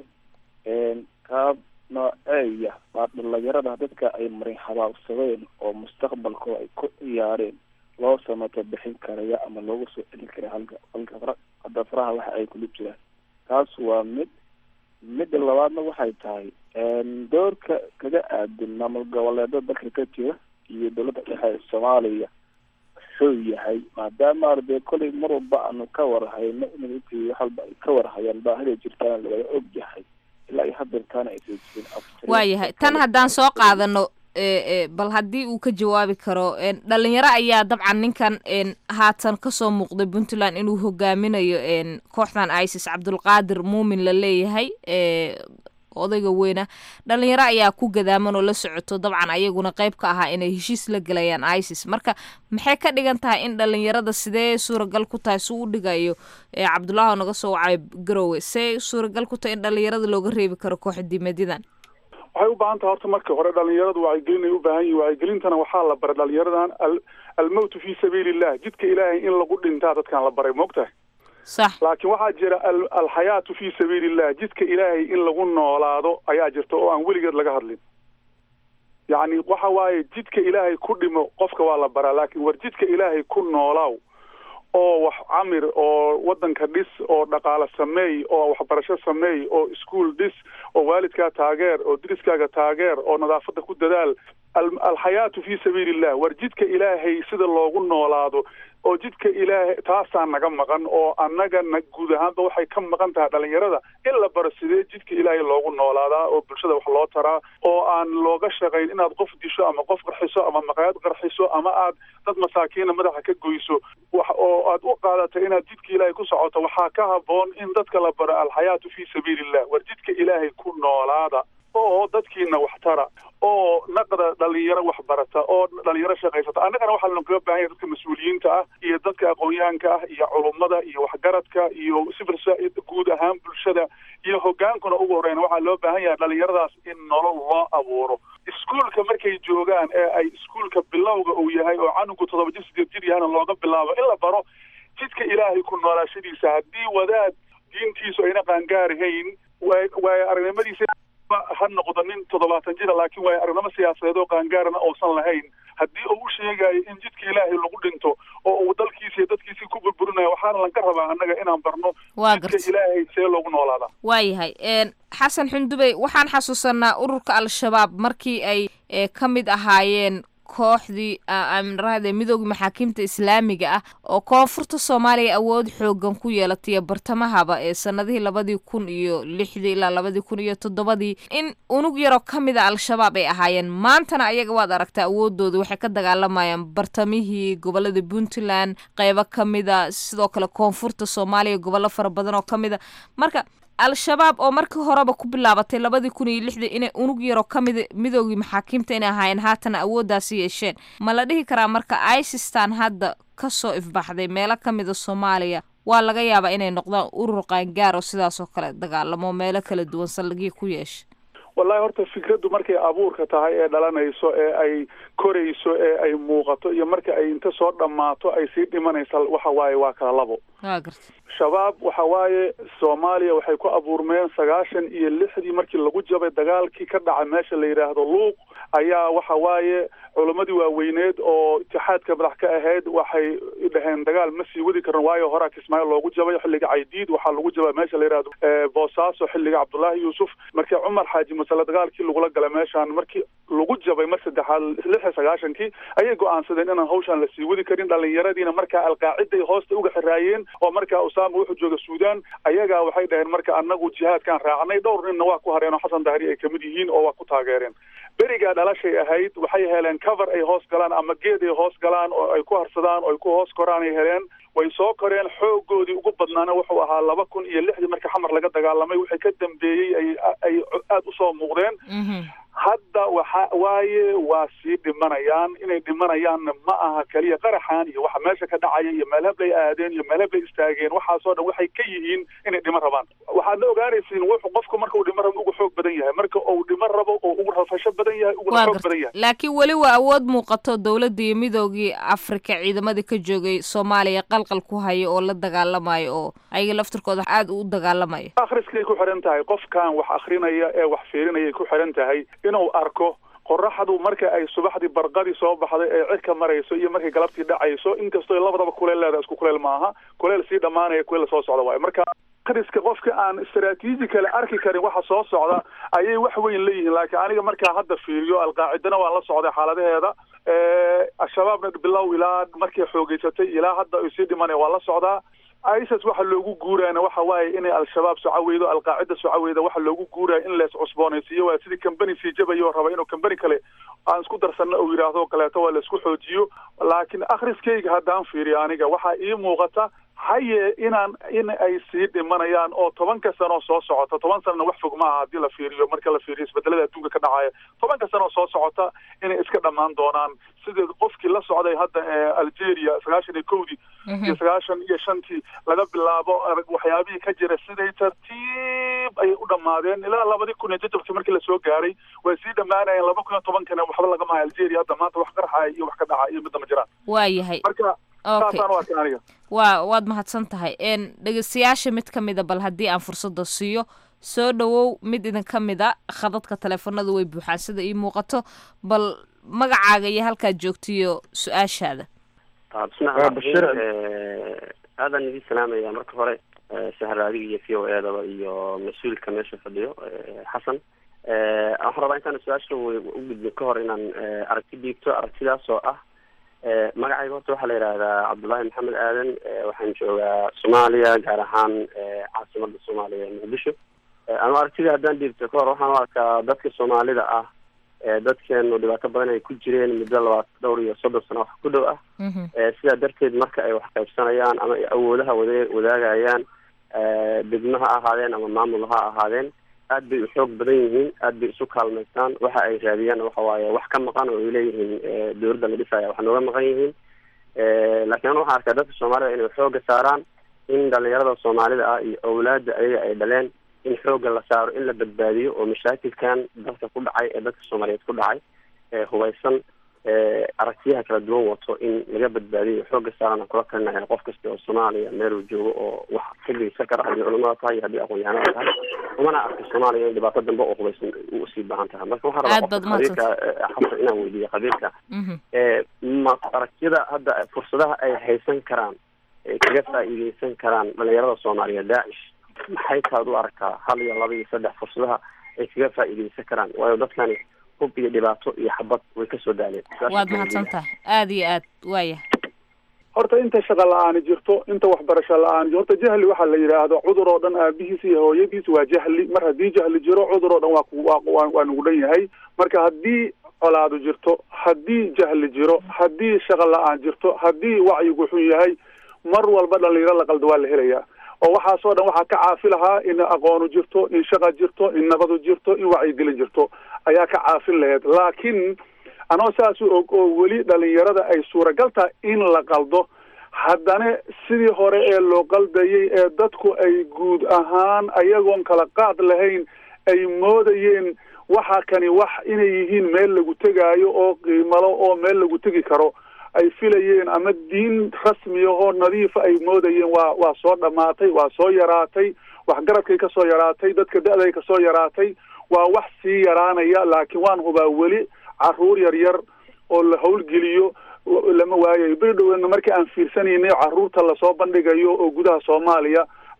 qaab nooceeya waa dhalinyarada dadka ay marin habaabsadeen oo mustaqbalkooda ay ku ciyaareen loo samato bixin karaya ama loogu soo celin kara halka halka fara hadda faraha waxa ay kula jiraan taas waa mid midda labaadna waxay tahay doorka kaga aadan maamul goboleeda dalka ka jira iyo dowladda dhexe ee soomaaliya wuxuu yahay maadaama ardee kolay mar walba aanu ka warhayno intii wax walba ay ka warhayaan baahida jirtaana lawada og yahay ilaa iyo hadeertaana aysan jirin waayahay tan haddaan soo qaadano bal haddii uu ka jawaabi karo dhalinyaro ayaa dabcan ninkan haatan kasoo muuqday puntland inuu hogaaminayo kooxdan isis cabdulqaadir muumin la leeyahay odayga weyna dhalinyaro ayaa ku gadaaman oo la socoto dabcan ayaguna qayb ka ahaa inay heshiis la gelayaan isis marka maxay ka dhigan tahay in dhalinyarada sidee suuragal ku tahay suu u dhigayo cabdullahi oo naga soo wacay garowe see suuragal ku tahay in dhalinyarada looga reebi karo kooxdiimadidan waxay u baahan tahay horta marka hore dhalinyaradu wacyigelin ay u baahan yihin wacyigelintana waxaa la baray dhalinyaradan almowtu fi sabiili illah jidka ilaahay in lagu dhintaa dadkan la baray moogtahay sax laakiin waxaa jira alxayaatu fi sabiili illah jidka ilaahay in lagu noolaado ayaa jirta oo aan weligeed laga hadlin yacni waxa waaye jidka ilaahay ku dhimo qofka waa la baraa laakiin war jidka ilaahay ku noolaaw oo wax camir oo waddanka dhis oo dhaqaale sameey oo waxbarasho sameey oo iskuol dhis oo waalidkaa taageer oo diriskaaga taageer oo nadaafadda ku dadaal alxayaatu fi sabiili illah war jidka ilaahay sida loogu noolaado oo jidka ilaahay taasaa naga maqan oo annaga na guud ahaanba waxay ka maqan tahay dhalinyarada in la baro sidee jidka ilaahay loogu noolaadaa oo bulshada wax loo taraa oo aan looga shaqayn inaad qof disho ama qof qarxiso ama maqaayad qarxiso ama aad dad masaakiina madaxa ka goyso wax oo aad u qaadato inaad jidka ilaahay ku socoto waxaa ka haboon in dadka la baro alxayaatu fi sabiili illah war jidka ilaahay ku noolaada oo dadkiina wax tara oo naqda dhalinyaro wax barata oo dhalinyaro shaqaysata annagana waxaa lanu kaga baahan yahay dadka mas-uuliyiinta ah iyo dadka aqoon-yahanka ah iyo culummada iyo waxgaradka iyo civil guud ahaan bulshada iyo hogaankuna ugu horeyna waxaa loo baahan yahay dhalinyaradaas in nolol loo abuuro iskuolka markay joogaan ee ay iskuolka bilowga uu yahay oo canugu toddoba jir sideed jir yahana looga bilaabo in la baro jidka ilaahay ku noolaashadiisa haddii wadaad diintiisu ayna qaangaarihayn waay aragnimadiisa ha noqdo nin toddobaatan jira laakiin waay aragnimo siyaasadeed oo qaangaarana uusan lahayn haddii uu u sheegayo in jidka ilaahay lagu dhinto oo uu dalkiisa iyo dadkiisii ku burburinayo waxaana lanka rabaa annaga inaan barno jidka ilaahay see loogu noolaadaa waayahay xasan xundubey waxaan xasuusanaa ururka al-shabaab markii ay ka mid ahaayeen kooxdii aminrahde midooda maxaakiimta islaamiga ah oo koonfurta soomaaliya awood xoogan ku yeelatay bartamahaba ee sanadihii labadii kun iyo lixdii ilaa labadii kun iyo toddobadii in unug yaroo ka mid a al-shabaab ay ahaayeen maantana ayaga waad aragtaa awoodooda waxay ka dagaalamayaan bartamihii gobolada puntland qeybo ka mida sidoo kale koonfurta soomaaliya gobollo fara badan oo ka mid a marka al-shabaab oo markii horeba ku bilaabatay labadii kun iyo lixdii inay unug yaroo ka mida midoogii maxaakiimta inay ahaayeen haatana awooddaasi yeesheen ma la dhihi karaa marka isistan hadda ka soo ifbaxday meelo ka mida soomaaliya waa laga yaabaa inay noqdaan urur qaangaar oo sidaas oo kale dagaalamo meelo kala duwan saldhigii ku yeesha wallahi horta fikraddu markay abuurka tahay ee dhalanayso ee ay korayso ee ay muuqato iyo marka ay inta soo dhammaato ay sii dhimanaysa waxa waaye waa kala labo waa garta shabaab waxa waaye soomaaliya waxay ku abuurmeen sagaashan iyo lixdii markii lagu jabay dagaalkii ka dhacay meesha la yidhaahdo luuq ayaa waxa waaye culammadii waaweyneed oo itixaadka madax ka ahayd waxay dhaheen dagaal ma sii wadi karan waayo horaa kismaayo loogu jabay xilliga caydiid waxaa lagu jabay meesha la yidhahdo boosaaso xilliga cabdullaahi yuusuf markii cumar xaaji masale dagaalkii lagula galay meeshaan markii lagu jabay mar saddexaad lix iyo sagaashankii ayay go-aansadeen inaan hawshaan la sii wadi karin dhallinyaradiina markaa alqaaciday hoosta uga xiraayeen oo markaa usaama wuxuu jooga suudaan ayagaa waxay dhaheen marka annagu jihaadkaan raacnay dhowr ninna waa ku hareen oo xasan dahri ay kamid yihiin oo waa ku taageereen berigaa dhalashay ahayd waxay heleen cover ay hoos galaan ama geed ay hoos galaan oo ay ku harsadaan oo ay ku hoos koraan ay heleen way soo koreen xoogoodii ugu badnaana wuxuu ahaa laba kun iyo lixdii marka xamar laga dagaalamay wixii ka dambeeyey ay ay aada usoo muuqdeen hadda waxa waaye waa sii dhimanayaan inay dhimanayaanna ma aha keliya qaraxan iyo waxa meesha ka dhacaya iyo meelhablay aadeen iyo meelhablay istaageen waxaasoo dhan waxay ka yihiin inay dhimo rabaan waxaadna ogaanaysiin wuxuu qofku marka uu dhimo rabo ugu xoog badan yahay marka uu dhimo rabo oo ugu rafasho badan yahay uguna xoog badan yahay laakiin weli waa awood muuqato dowladda iyo midoogii afrika ciidamadii ka joogay soomaaliya qalqal ku haya oo la dagaalamayo oo ayaga laftirkooda aada u dagaalamaya akhriskay ku xiran tahay qofkan wax akrinaya ee wax fiirinayay ku xiran tahay inuu arko qoraxdu marka ay subaxdii barqadii soo baxday ee cirka marayso iyo markay galabtii dhacayso inkastoo labadaba kuleel leedahay isku kuleel maaha kuleel sii dhammaanaya kuleel soo socda waayo marka akhriska qofka aan istaraatiiji kale arki karin waxa soo socda ayay wax weyn leeyihiin laakiin aniga markaa hadda fiiriyo alqaacidana waan la socday xaaladaheeda al-shabaabna bilow ilaa markay xoogeysatay ilaa hadda ay sii dhimanaya waan la socdaa isis waxa loogu guuraana waxa waaye inay al-shabaab socaweydo alqaacida socaweyda waxa loogu guuraya in lees cusboonaysiiyo waa sidii company sii jabayo raba inuu company kale aan isku darsanno uu yidhaahdo kaleeto waa laisku xoojiyo laakiin akhriskayga haddaan fiiriyo aniga waxaa ii muuqata haye inaan in ay sii dhimanayaan oo tobanka sano soo socota toban sanana wax fog maaha haddii la fiiriyo marka la fiiriyo isbedelada adduunka ka dhacaya tobanka sano soo socota inay iska dhammaan doonaan sideed qofkii la socday hadda ee algeria sagaashan iyo kowdii iyo sagaashan iyo shantii laga bilaabo waxyaabihii ka jira siday tartiib ayay u dhammaadeen ilaa labadii kun iyo jajabkii markii lasoo gaaray way sii dhammaanayeen laba kun iyo tobankana waxba lagama hayo algeria hadda maanta wax qarxaya iyo wax ka dhacaya iyo midna ma jiraan waa yahay marka saasaan u arkay aniga waa waad mahadsan tahay n dhegeystayaasha mid ka mida bal haddii aan fursadda siiyo soo dhowow mid idin ka mida khadadka taleefanada way buuxaan sida ii muuqato bal magacaaga iyo halkaad joogtiyo su-aashaada bismillahi bashir aadan idin salaamaya marka hore sahraadiga iyo v o eedaba iyo mas-uulka meesha fadhiyo xasan waxaan rabaa intaan su-aasha u gudbin ka hor inaan aragti dhiibto aragtidaas oo ah magacayga horta waxaa la yidhaahdaa cabdullaahi maxamed aadan waxaan joogaa soomaaliya gaar ahaan caasimada soomaaliya ee muqdisho anu aragtida haddaan dhiibto ka hor waxaan u arkaa dadka soomaalida ah dadkeenu dhibaato badan ay ku jireen muddo labaat dhowr iyo soddon sano wax ku dhow ah sidaa darteed marka ay wax qaybsanayaan ama ay awoodaha wada wadaagayaan degmo ha ahaadeen ama maamul ha ahaadeen aad bay u xoog badan yihiin aad bay isu kaalmaystaan waxa ay raadiyaan waxa waaye wax ka maqan oo ay leeyihiin dowladda la dhisaya wax nooga maqan yihiin laakiin an waxaan arkaa dadka soomaalida inay xooga saaraan in dhalinyarada soomaalida ah iyo awlaadda ayaga ay dhaleen in xooga la saaro in la badbaadiyo oo mashaakilkan dalka ku dhacay ee dadka soomaaliyeed ku dhacay ee hubaysan aragtiyaha kala duwan wato in laga badbaadiyo xooga saarana kula talinaya qof kasta oo soomaaliya meel uu joogo oo wax ka geysan kara haddii culamada tahay iyo haddii aqoon-yahanada tahay umana arka soomaaliya in dhibaato dambe oo hubaysan usii baahan tahay marka waxaa rabaa qofka qabiilka xasan inaan weydiiyo qabiilka ma aragtiyada hadda fursadaha ay haysan karaan ay kaga faa'iideysan karaan dhalinyarada soomaaliya daacish maxay taad u aragtaa hal iyo laba iyo saddex fursadaha ay kaga faa'iideysan karaan waayo dadkani hub iyo dhibaato iyo xabad way kasoo daaleen waad mahadsan tahay aada iyo aad waaya horta inta shaqa la-aani jirto inta waxbarasho la-aan horta jahli waxaa la yidhaahdo cudur oo dhan aabihiis iyo hooyadiis waa jahli mar haddii jahli jiro cudur oo dhan waa ku waa waa nugu dhan yahay marka haddii colaadu jirto haddii jahli jiro haddii shaqa la-aan jirto haddii wacyigu xun yahay mar walba dhalinyaro la qaldo waa la helayaa oo waxaasoo dhan waxaa ka caafi lahaa in aqoonu jirto in shaqa jirto in nabadu jirto in wacyigelin jirto ayaa ka caafin lahayd laakiin anoo saas u og oo weli dhalinyarada ay suuragal tahay in la qaldo haddana sidii hore ee loo qaldayay ee dadku ay guud ahaan ayagoon kala qaad lahayn ay moodayeen waxa kani wax inay yihiin meel lagu tegaayo oo qiimalo oo meel lagu tegi karo ay filayeen ama diin rasmi ahoo nadiifa ay moodayeen waa waa soo dhammaatay waa soo yaraatay waxgaradkay ka soo yaraatay dadka da-day ka soo yaraatay waa wax sii yaraanaya laakiin waan hubaa weli caruur yar yar oo la howlgeliyo lama waayayo beri dhowena markii aan fiirsanaynay caruurta lasoo bandhigayo oo gudaha soomaaliya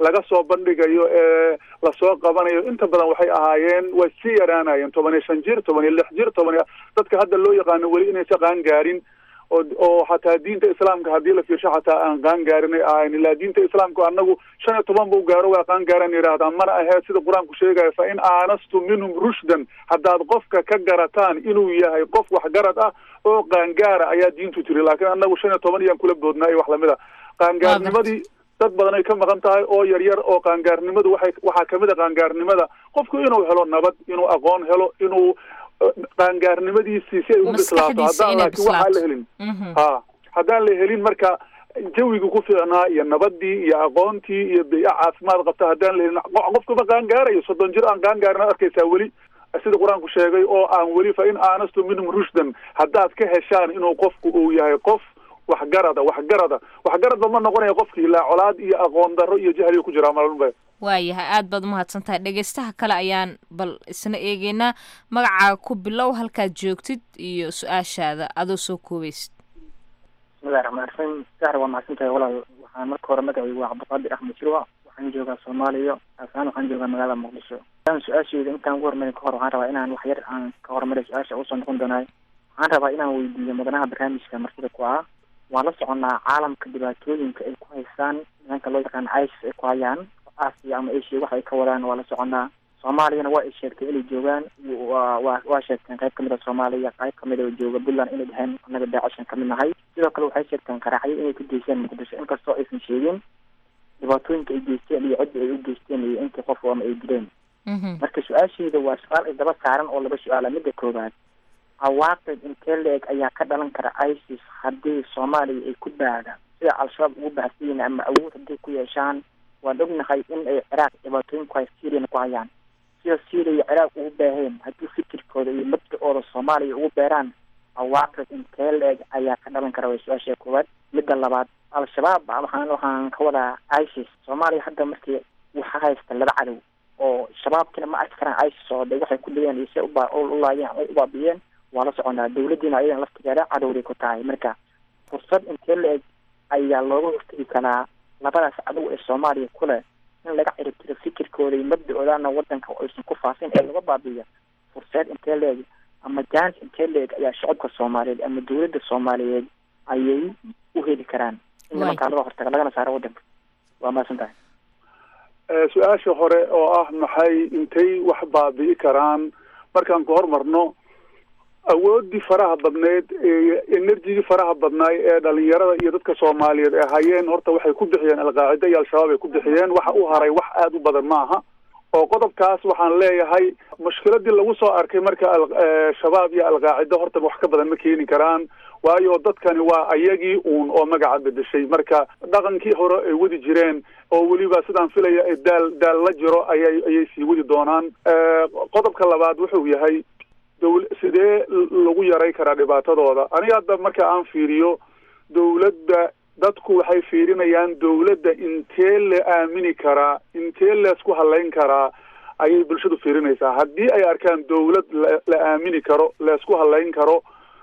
laga soo bandhigayo ee lasoo qabanayo inta badan waxay ahaayeen way sii yaraanayeen toban iyo shan jir toban iyo lix jir toban iyo dadka hadda loo yaqaano weli inaysa qaan gaarin oo oo xataa diinta islaamka haddii la fiirsho xataa aan qaan gaarin ay ahayn ilaa diinta islaamka anagu shan iyo toban buu gaaro waa qaan gaaran yidhaahdaa mana aheed sida qur-aanku sheegaya fa in aanastu minhum rushdan haddaad qofka ka garataan inuu yahay qof waxgarad ah oo qaangaara ayaa diintu tiri laakiin anagu shan iyo toban iyaan kula boodnaa iyo wax lamid a qaangaarnimadii dad badan ay ka maqan tahay oo yaryar oo qaangaarnimadu waxay waxaa kamid a qaangaarnimada qofku inuu helo nabad inuu aqoon helo inuu qaangaarnimadiisii si ay u bislaato haddaan laakiin waxaa la helin ha haddaan la helin marka jawigii ku fiicnaa iyo nabadii iyo aqoontii iyo biyo caafimaad qabta haddaan la helin qofkuma qaangaarayo soddon jir aan qaangaarin ad arkaysaa weli sida qur-aanku sheegay oo aan weli fa in aanastu minhum rushdan haddaad ka heshaan inuu qofku uu yahay qof waxgarada waxgarada waxgaradba ma noqonayo qofkii ilaa colaad iyo aqoon darro iyo jahliga ku jiraa malba waayahay aad baad umahadsan tahay dhegaystaha kale ayaan bal isna eegeynaa magacaaga ku bilow halkaad joogtid iyo su-aashaada adoo soo koobaysid bismillahi raxmaan raxiim sahra waa mahadsan tahay walaal waxaan marka hore magacaygu waa cabdiqaadir axmed jirwa waxaan joogaa soomaaliya aasaan waxaan joogaa magaalada muqdisho aan su-aasheyda intaan ugu hormarin kahor waxaan rabaa inaan wax yar aan ka hormaray su-aasha usoo noqon doonaay waxaan rabaa inaan weydiiyo mudanaha barnaamijka martida ku ah waan la soconnaa caalamka dhibaatooyinka ay ku haystaan nimanka loo yaqaan isis ay ku hayaan asia ama asia waxa ay ka wadaan waa la soconnaa soomaaliyana waa ay sheegtay inay joogaan wa wa waa sheegteen qayb kamid a soomaaliya qayb kamid oo jooga puntland inay dheheen annaga daacashan kamid nahay sidoo kale waxay sheegteen qaraxyo inay ku geysteen muqdisho inkastoo aysan sheegin dhibaatooyinka ay geysteen iyo cidda ay u geysteen iyo intii qof ama ay dileen marka su-aasheeda waa su-aal ay daba saaran oo laba su-aala midda koowaad cawaaqib intee la-eg ayaa ka dhalan kara isis haddii soomaaliya ay ku baada sida al-shabaab ugu baahsiyin ama awood hadday ku yeeshaan waan ognahay in ay ciraaq dhibaatooyin ku hay syriana ku hayaan sida syria ciraaq ugu baaheen haddii fikirkooda iyo mabda-ooda soomaaliya ugu beeraan cawaaqib intee la-eg ayaa ka dhalan kara way su-aasha koowaad midda labaad al-shabaab waxaan waxaan ka wadaa isis soomaaliya hadda markii waxa haysta laba cadow oo shabaabkina ma arki karaan isis oo de waxay ku dhigeen iyo se uba ulaayeen ay u baabiyeen waa la soconaa dawladdiina ayadan laftigeeda cadowday ku tahay marka fursad intee la-eg ayaa looga hortegi karaa labadaas cadow ee soomaaliya ku leh in laga ciribtiro fikirkooda iyo mabda-oodana wadanka aysan ku faafin ee laga baabiiyo furseed intee la-eg ama jaanis intee la-eg ayaa shacabka soomaaliyeed ama dawladda soomaaliyeed ayay u heli karaan in nimankaa laga hortaga lagana saaro wadanka waa mahadsan tahay su-aasha hore oo ah maxay intay wax baabi'i karaan markaan ku hormarno awoodii faraha badneyd enerjigii faraha badnaay ee dhalinyarada iyo dadka soomaaliyeed ee hayeen horta waxay ku bixiyeen alqaacida iyo al-shabaab ay ku bixiyeen waxa u haray wax aada u badan maaha oo qodobkaas waxaan leeyahay mushkiladii lagu soo arkay marka shabaab iyo alqaacida horta wax ka badan ma keeni karaan waayo dadkani waa ayagii uun oo magaca bedeshay marka dhaqankii hore ay wadi jireen oo weliba sidaan filaya ay daal daal la jiro ayay ayay sii wadi doonaan qodobka labaad wuxuu yahay dowl sidee lagu yaray karaa dhibaatadooda aniga hadda marka aan fiiriyo dawladda dadku waxay fiirinayaan dawladda intee la aamini karaa intee leesku halayn karaa ayay bulshadu fiirinaysaa haddii ay arkaan dawlad la la aamini karo leesku halayn karo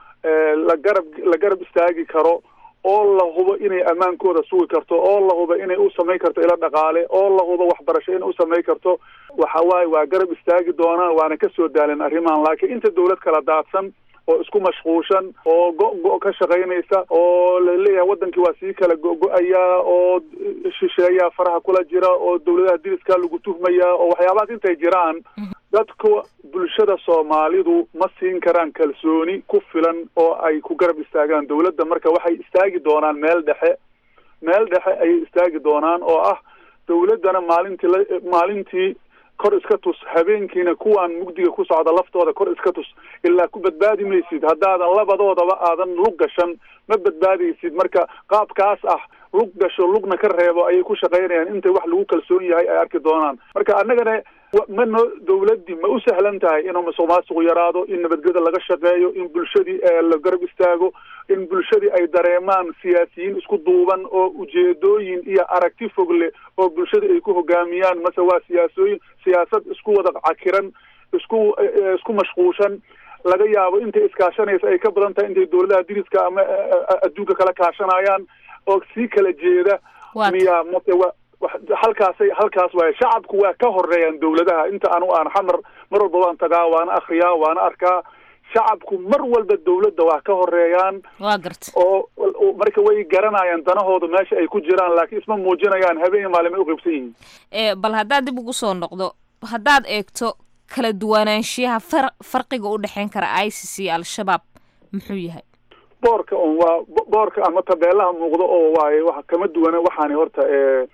la garab la garab istaagi karo oo la hubo inay ammaankooda sugi karto oo la hubo inay u samayn karto ilo dhaqaale oo la hubo waxbarasho inay u samayn karto waxa waaye waa garab istaagi doonaan waana kasoo daalan arrimahan laakiin inta dawlad kala daadsan oo isku mashquulshan oo go-go ka shaqaynaysa oo laleeyahay wadankii waa sii kala go-go-ayaa oo shisheeyaa faraha kula jira oo dawladaha diriskaa lagu tuhmayaa oo waxyaabahaas intay jiraan dadka bulshada soomaalidu ma siin karaan kalsooni ku filan oo ay ku garab istaagaan dawladda marka waxay istaagi doonaan meel dhexe meel dhexe ayay istaagi doonaan oo ah dawladdana maalintii la maalintii kor iska tus habeenkiina kuwaan mugdiga ku socda laftooda kor iska tus ilaa ku badbaadi maysid haddaadan labadoodaba aadan lug gashan ma badbaadaysid marka qaabkaas ah lug gasho lugna ka reebo ayay ku shaqaynayaan intay wax lagu kalsoon yahay ay arki doonaan marka annagana ma no dawladdii ma u sahlan tahay inuu musuq maasuqu yaraado in nabadgeda laga shaqeeyo in bulshadii la garab istaago in bulshadii ay dareemaan siyaasiyiin isku duuban oo ujeedooyin iyo aragti fog leh oo bulshada ay ku hogaamiyaan mase waa siyaasooyin siyaasad isku wada cakiran isku isku mashquushan laga yaabo intay iskaashanaysa ay ka badan tahay intay dawladaha diriska ama adduunka kala kaashanayaan oo sii kala jeeda miya mase wa halkaasay halkaas waaye shacabku waa ka horeeyaan dawladaha inta anu aan xamar mar walba waan tagaa waana akriyaa waana arkaa shacabku mar walba dawladda waa ka horeeyaan waa garta oo marka way garanayaan danahooda meesha ay ku jiraan laakiin isma muujinayaan habeen iyo maalin ay uqaybsan yihiin e bal haddaad dib ugu soo noqdo haddaad eegto kala duwanaanshiyaha far farqiga u dhexeyn kara isis iyo al-shabaab muxuu yahay boorka on waa boorka ama tabeelaha muuqdo oo waaye wa kama duwana waxaani horta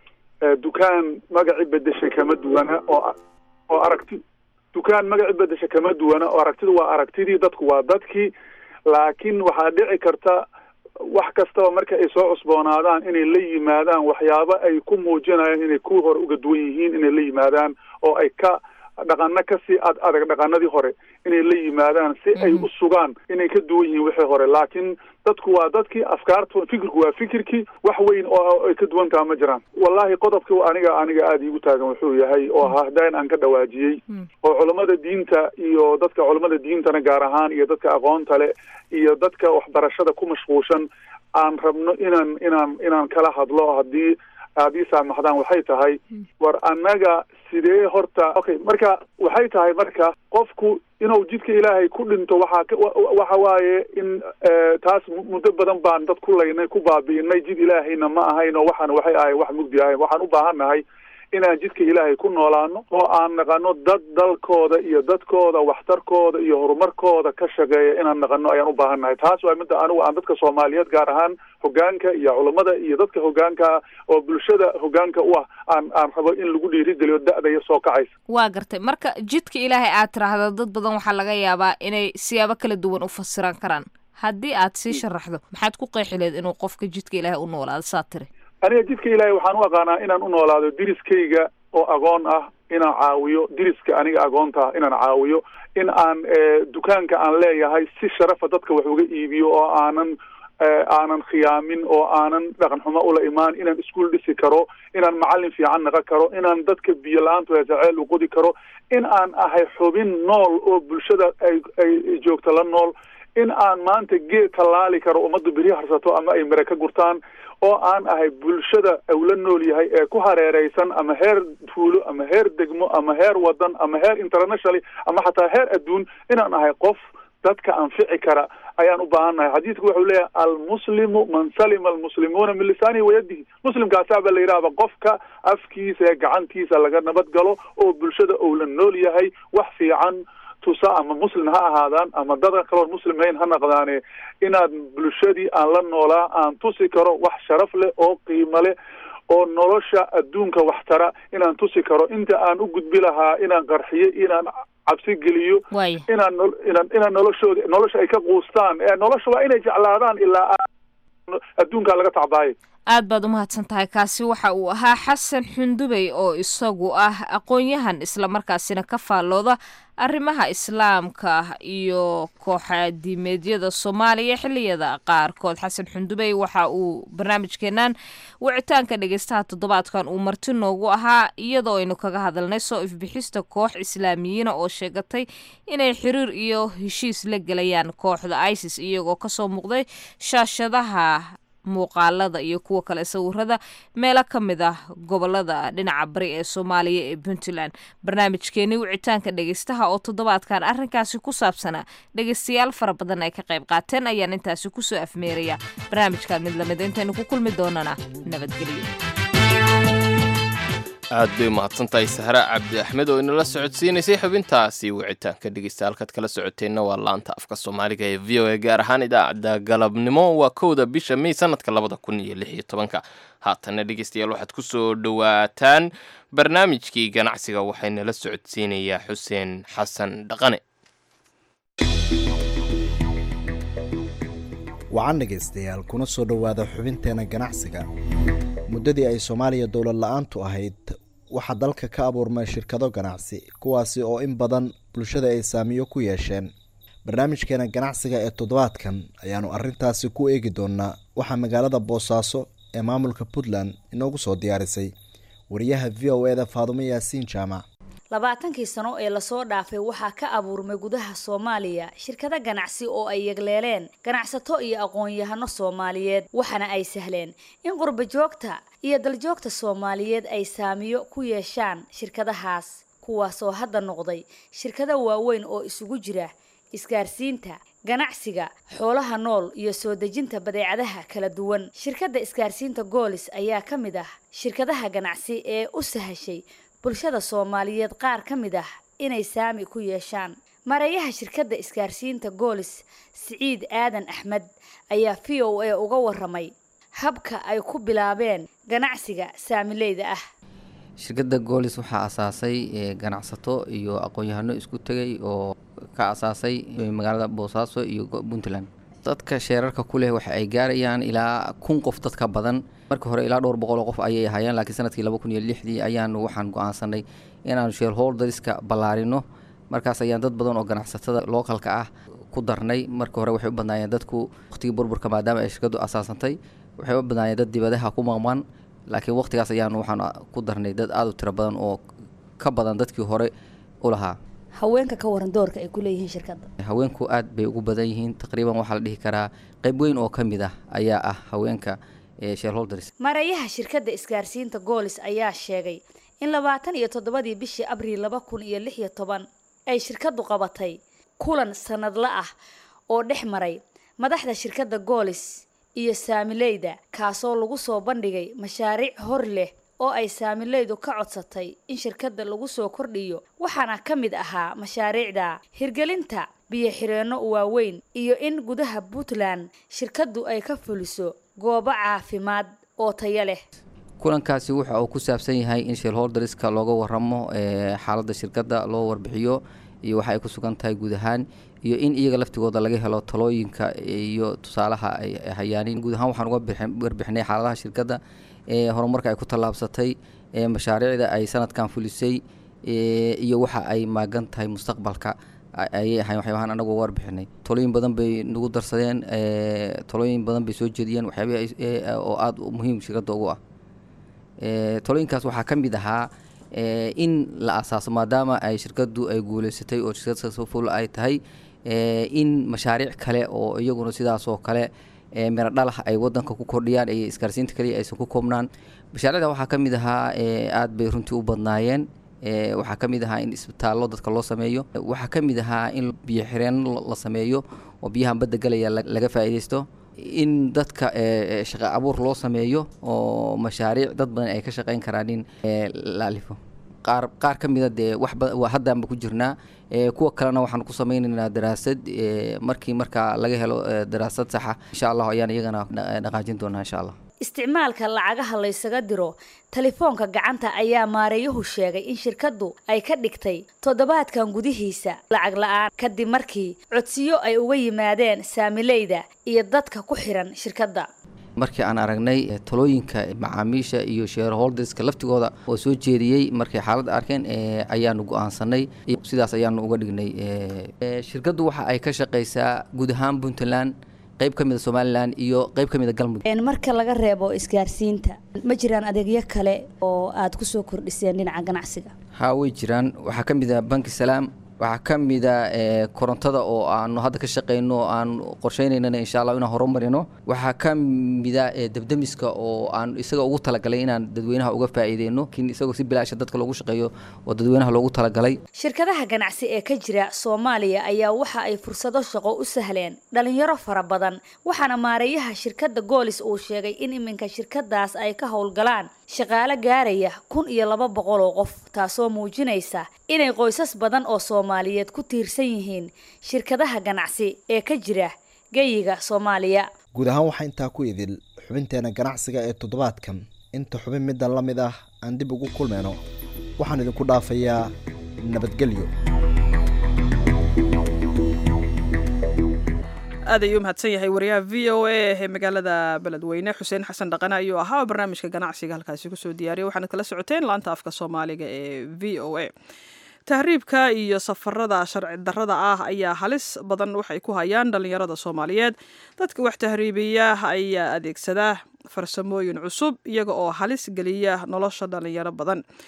dukaan magaci bedeshay kama duwana oo oo aragti dukaan magaci bedesha kama duwana oo aragtidu waa aragtidii dadku waa dadkii laakiin waxaa dhici karta wax kastaba marka ay soo cusboonaadaan inay la yimaadaan waxyaabo ay ku muujinayaan inay kuwii hore uga duwan yihiin inay la yimaadaan oo ay ka dhaqano kasii ad adag dhaqanadii hore inay la yimaadaan si ay u sugaan inay ka duwan yihiin wixii hore laakiin dadku waa dadkii afkaartu fikirku waa fikirkii wax weyn oo ay ka duwan taha ma jiraan wallahi qodobka aniga aniga aada iigu taagan wuxuu yahay oo hahdayn aan ka dhawaajiyey oo culammada diinta iyo dadka culammada diintana gaar ahaan iyo dadka aqoonta le iyo dadka waxbarashada ku mashquulshan aan rabno inaan inaan inaan kala hadlo haddii haddii saamaxdaan waxay tahay war annaga sidee horta okay marka waxay tahay marka qofku inuu jidka ilaahay ku dhinto waxaa waxa waaye in taas muddo badan baan dad ku laynay ku baabi'inay jid ilaahayna ma ahayn oo waxaan waxay ahay wax mugdi ahayn waxaan u baahan nahay inaan jidka ilaahay ku noolaano oo aan naqano dad dalkooda iyo dadkooda waxtarkooda iyo horumarkooda ka shaqeeya inaan naqano ayaan u baahan nahay taas waa midda anigu aan dadka soomaaliyeed gaar ahaan hogaanka iyo culammada iyo dadka hogaanka oo bulshada hogaanka u ah aan aan rabo in lagu dhiirigeliyo da-daya soo kacaysa waa gartay marka jidka ilaahay aad tiraahdo dad badan waxaa laga yaabaa inay siyaabo kala duwan u fasiran karaan haddii aad sii sharaxdo maxaad ku qeexi leed inuu qofka jidka ilaahay u noolaado saa tiri aniga jidka ilaahay waxaan u aqaanaa inaan u noolaado diriskayga oo agoon ah inaan caawiyo diriska aniga agoonta ah inaan caawiyo in aan dukaanka aan leeyahay si sharafa dadka wax uga iibiyo oo aanan aanan khiyaamin oo aanan dhaqan xumo ula imaan inaan iskuol dhisi karo inaan macallin fiican naqon karo inaan dadka biyo la-aantu heesaceel u qodi karo in aan ahay xubin nool oo bulshada ay ay joogto la nool in aan maanta geed tallaali karo ummadda beri harsato ama ay mare ka gurtaan oo aan ahay bulshada uu la nool yahay ee ku hareereysan ama heer tuulo ama heer degmo ama heer wadan ama heer internationally ama xataa heer adduun inaan ahay qof dadka anfici kara ayaan u baahannahay xadiidku wuxuu leeyahay almuslimu man salima almuslimuuna min lisaanihi wayadihi muslimkaasaaba la yidhahba qofka afkiisa ee gacantiisa laga nabad galo oo bulshada uu la nool yahay wax fiican tusa ama muslim ha ahaadaan ama dada kaloon muslim hayn ha naqdaane inaad bulshadii aan la noolaa aan tusi karo wax sharaf leh oo qiimo leh oo nolosha adduunka waxtara inaan tusi karo inta aan u gudbi lahaa inaan qarxiyo inaan cabsi geliyo inaan inaan inaan noloshooda nolosha ay ka quustaan ee nolosha waa inay jeclaadaan ilaa adduunkaa laga tacbaayo aad baad u mahadsan tahay kaasi waxa uu ahaa xasan xundubey oo isagu ah aqoon-yahan islamarkaasina ka faallooda arrimaha islaamka iyo kooxadiimeedyada soomaaliya xiliyada qaarkood xasan xundubey waxa uu barnaamijkeenan wicitaanka dhegeystaha toddobaadkan uu marti noogu ahaa iyadoo aynu kaga hadalnay soo ifbixista koox islaamiyiina oo sheegatay inay xiriir iyo heshiis la gelayaan kooxda isis iyagoo kasoo muuqday shaashadaha muuqaalada iyo kuwa kale sawirada meelo ka mid ah gobolada dhinaca bari ee soomaaliya ee puntland barnaamijkeeni wicitaanka dhegeystaha oo toddobaadkan arrinkaasi ku saabsanaa dhegeystayaal fara badan ay ka qayb qaateen ayaan intaasi kusoo afmeeraya barnaamijkaad mid lamid intaynu ku kulmi doonana nabadgelyo aad bay umahadsantahay sahre cabdi axmed oo inala socodsiinaysay xubintaasi wicitaanka dhegeysta halkaad kala socoteenna waa laanta afka soomaaliga ee v o a gaar ahaan idaacadda galabnimo waa kowda bisha may sanadka labada kun iyo lix iyo tobanka haatanna dhegeystayaal waxaad ku soo dhowaataan barnaamijkii ganacsiga waxaynala socodsiinayaa xuseen xasan dhaqane wacan dhegaystayaal kuna soo dhowaada xubinteena ganacsiga muddadii ay soomaaliya dowlad la-aantu ahayd waxaa dalka ka abuurmay shirkado ganacsi kuwaasi oo in badan bulshada ay saamiyo ku yeesheen barnaamijkeena ganacsiga ee toddobaadkan ayaanu arintaasi ku eegi doonaa waxaa magaalada boosaaso ee maamulka puntland inoogu soo diyaarisay wariyaha v o eda faadumo yaasiin jaamac labaatankii sano ee lasoo dhaafay waxaa ka abuurmay gudaha soomaaliya shirkado ganacsi oo ay yegleeleen ganacsato iyo aqoon-yahano soomaaliyeed waxaana ay sahleen in qurba joogta iyo daljoogta soomaaliyeed ay saamiyo ku yeeshaan shirkadahaas kuwaasoo hadda noqday shirkado waaweyn oo isugu jira isgaarsiinta ganacsiga xoolaha nool iyo soo dejinta badeecadaha kala duwan shirkadda isgaarsiinta goolis ayaa ka mid ah shirkadaha ganacsi ee u sahashay bulshada soomaaliyeed qaar ka mid ah inay saami ku yeeshaan mareeyaha shirkadda isgaarsiinta goolis siciid aadan axmed ayaa v o a uga waramay habka ay ku bilaabeen ganacsiga saamileyda ah shirkadda goolis waxaa asaasay ganacsato iyo aqoon-yahano isku tegay oo ka asaasay magaalada boosaaso iyo puntland dadka sheerarka ku leh waxa ay gaarayaan ilaa kun qof dadka badan marka hore ilaa dhowr boqol oo qof ayay ahaayeen laakiin sanadkii laba kun iyo lixdii ayaanu waxaan go-aansanay inaanu shareholderska ballaarino markaas ayaan dad badan oo ganacsatada lookalka ah ku darnay marka hore waxay u badnaayeen dadku waqtigii burburka maadaama ay shirkadu asaasantay waxay u badnaayeen dad dibadaha ku maqman laakiin waqtigaas ayaanu waxaan ku darnay dad aada u tiro badan oo ka badan dadkii hore u lahaa haweenka ka waran doorka ay ku leeyihiin shirkadda haweenku aad bay ugu badan yihiin taqriiban waxaa la dhihi karaa qayb weyn oo ka mid ah ayaa ah haweenka shareholders mareeyaha shirkadda isgaarsiinta goolis ayaa sheegay in labaatan iyo toddobadii bishii abriil laba kun iyo lix iyo toban ay shirkaddu qabatay kulan sanadla ah oo dhex maray madaxda shirkadda goolis iyo saamileyda kaasoo lagu soo bandhigay mashaariic hor leh oo ay saamileydu ka codsatay in shirkadda lagu soo kordhiyo waxaana ka mid ahaa mashaariicda hirgelinta biyo-xireenno waaweyn iyo in gudaha puntland shirkaddu ay ka fuliso goobo caafimaad oo tayo leh kulankaasi waxa uu ku saabsan yahay in shareholderska looga waramo xaaladda shirkadda loo warbixiyo iyo waxa ay ku sugan tahay guud ahaan iyo in iyaga laftigooda laga helo talooyinka iyo tusaalaha ay hayaanin guud ahaan waxaan uga warbixinay xaaladaha shirkadda ee horumarka ay ku tallaabsatay ee mashaariicda ay sanadkan fulisay iyo waxa ay maagan tahay mustaqbalka ayay ahayn waxyaabahan anagu uga warbixinay talooyin badan bay nagu darsadeen talooyin badan bay soo jeediyeen waxyaabihi oo aada muhiim shirkadda ugu ah talooyinkaas waxaa ka mid ahaa in la asaaso maadaama ay shirkaddu ay guuleysatay oo shirkad successful ay tahay in mashaariic kale oo iyaguna sidaas oo kale miro dhalah ay wadanka ku kordhiyaan iyo isgaarsiinta kaliya aysan ku koobnaan mashaariicda waxaa ka mid ahaa aada bay runtii u badnaayeen waxaa ka mid ahaa in isbitaallo dadka loo sameeyo waxaa ka mid ahaa in biyo xireenno la sameeyo oo biyahan badda galaya laga faa'iidaysto in dadka shaqa abuur loo sameeyo oo mashaariic dad badan ay ka shaqeyn karaan in la alifo qaar qaar ka mida dee waxba haddaanba ku jirnaa kuwa kalena waxaan ku sameynaynaa daraasad markii markaa laga helo daraasad saxa insha allah ayaan iyagana dhaqaajin doonaa insha allah isticmaalka lacagaha laysaga diro telefoonka gacanta ayaa maareeyuhu sheegay in shirkaddu ay ka dhigtay toddobaadkan gudihiisa lacag la-aan kadib markii codsiyo ay uga yimaadeen saamileyda iyo dadka ku xiran shirkadda markii aan aragnay talooyinka macaamiisha iyo shareholderska laftigooda oo soo jeediyey markay xaaladda arkeen ayaanu go-aansanay sidaas ayaanu uga dhignay shirkaddu waxa ay ka shaqeysaa guud ahaan puntland qayb ka mida somalilan iyo qayb ka mida galmudug marka laga reebo isgaarsiinta ma jiraan adeegyo kale oo aad kusoo kordhiseen dhinaca ganacsiga haa way jiraan waxaa ka mid a banki salaam waxaa ka mida korontada oo aanu hadda ka shaqeyno oo aan qorsheynaynan insha allah inaan horumarino waxaa ka mida debdemiska oo aan isaga ugu talagalay inaan dadweynaha uga faa'iideyno lakiin isagoo si bilaasha dadka loogu shaqeeyo oo dadweynaha loogu talagalay shirkadaha ganacsi ee ka jira soomaaliya ayaa waxa ay fursado shaqo u sahleen dhalinyaro fara badan waxaana maareeyaha shirkadda goolis uu sheegay in iminka shirkadaas ay ka howlgalaan shaqaale gaaraya kun iyo laba boqol oo qof taasoo muujinaysa inay qoysas badan oo soomaaliyeed ku tiirsan yihiin shirkadaha ganacsi ee ka jira geyiga soomaaliya guud ahaan waxaa intaa ku idil xubinteena ganacsiga ee toddobaadkan inta xubin middan la mid ah aan dib ugu kulmayno waxaan idinku dhaafayaa nabadgelyo aad ayuu mahadsan yahay wariyaha v o a ee magaalada beledweyne xuseen xasan dhaqane ayuu ahaa barnaamijka ganacsiga halkaasi kusoo diyaariyay waxaanad kala socoteen laanta afka soomaaliga ee v o a tahriibka iyo safarada sharci darrada ah ayaa halis badan waxay ku hayaan dhallinyarada soomaaliyeed dadka wax tahriibiya ayaa adeegsada farsamooyin cusub iyaga oo halis geliya nolosha dhallinyaro badan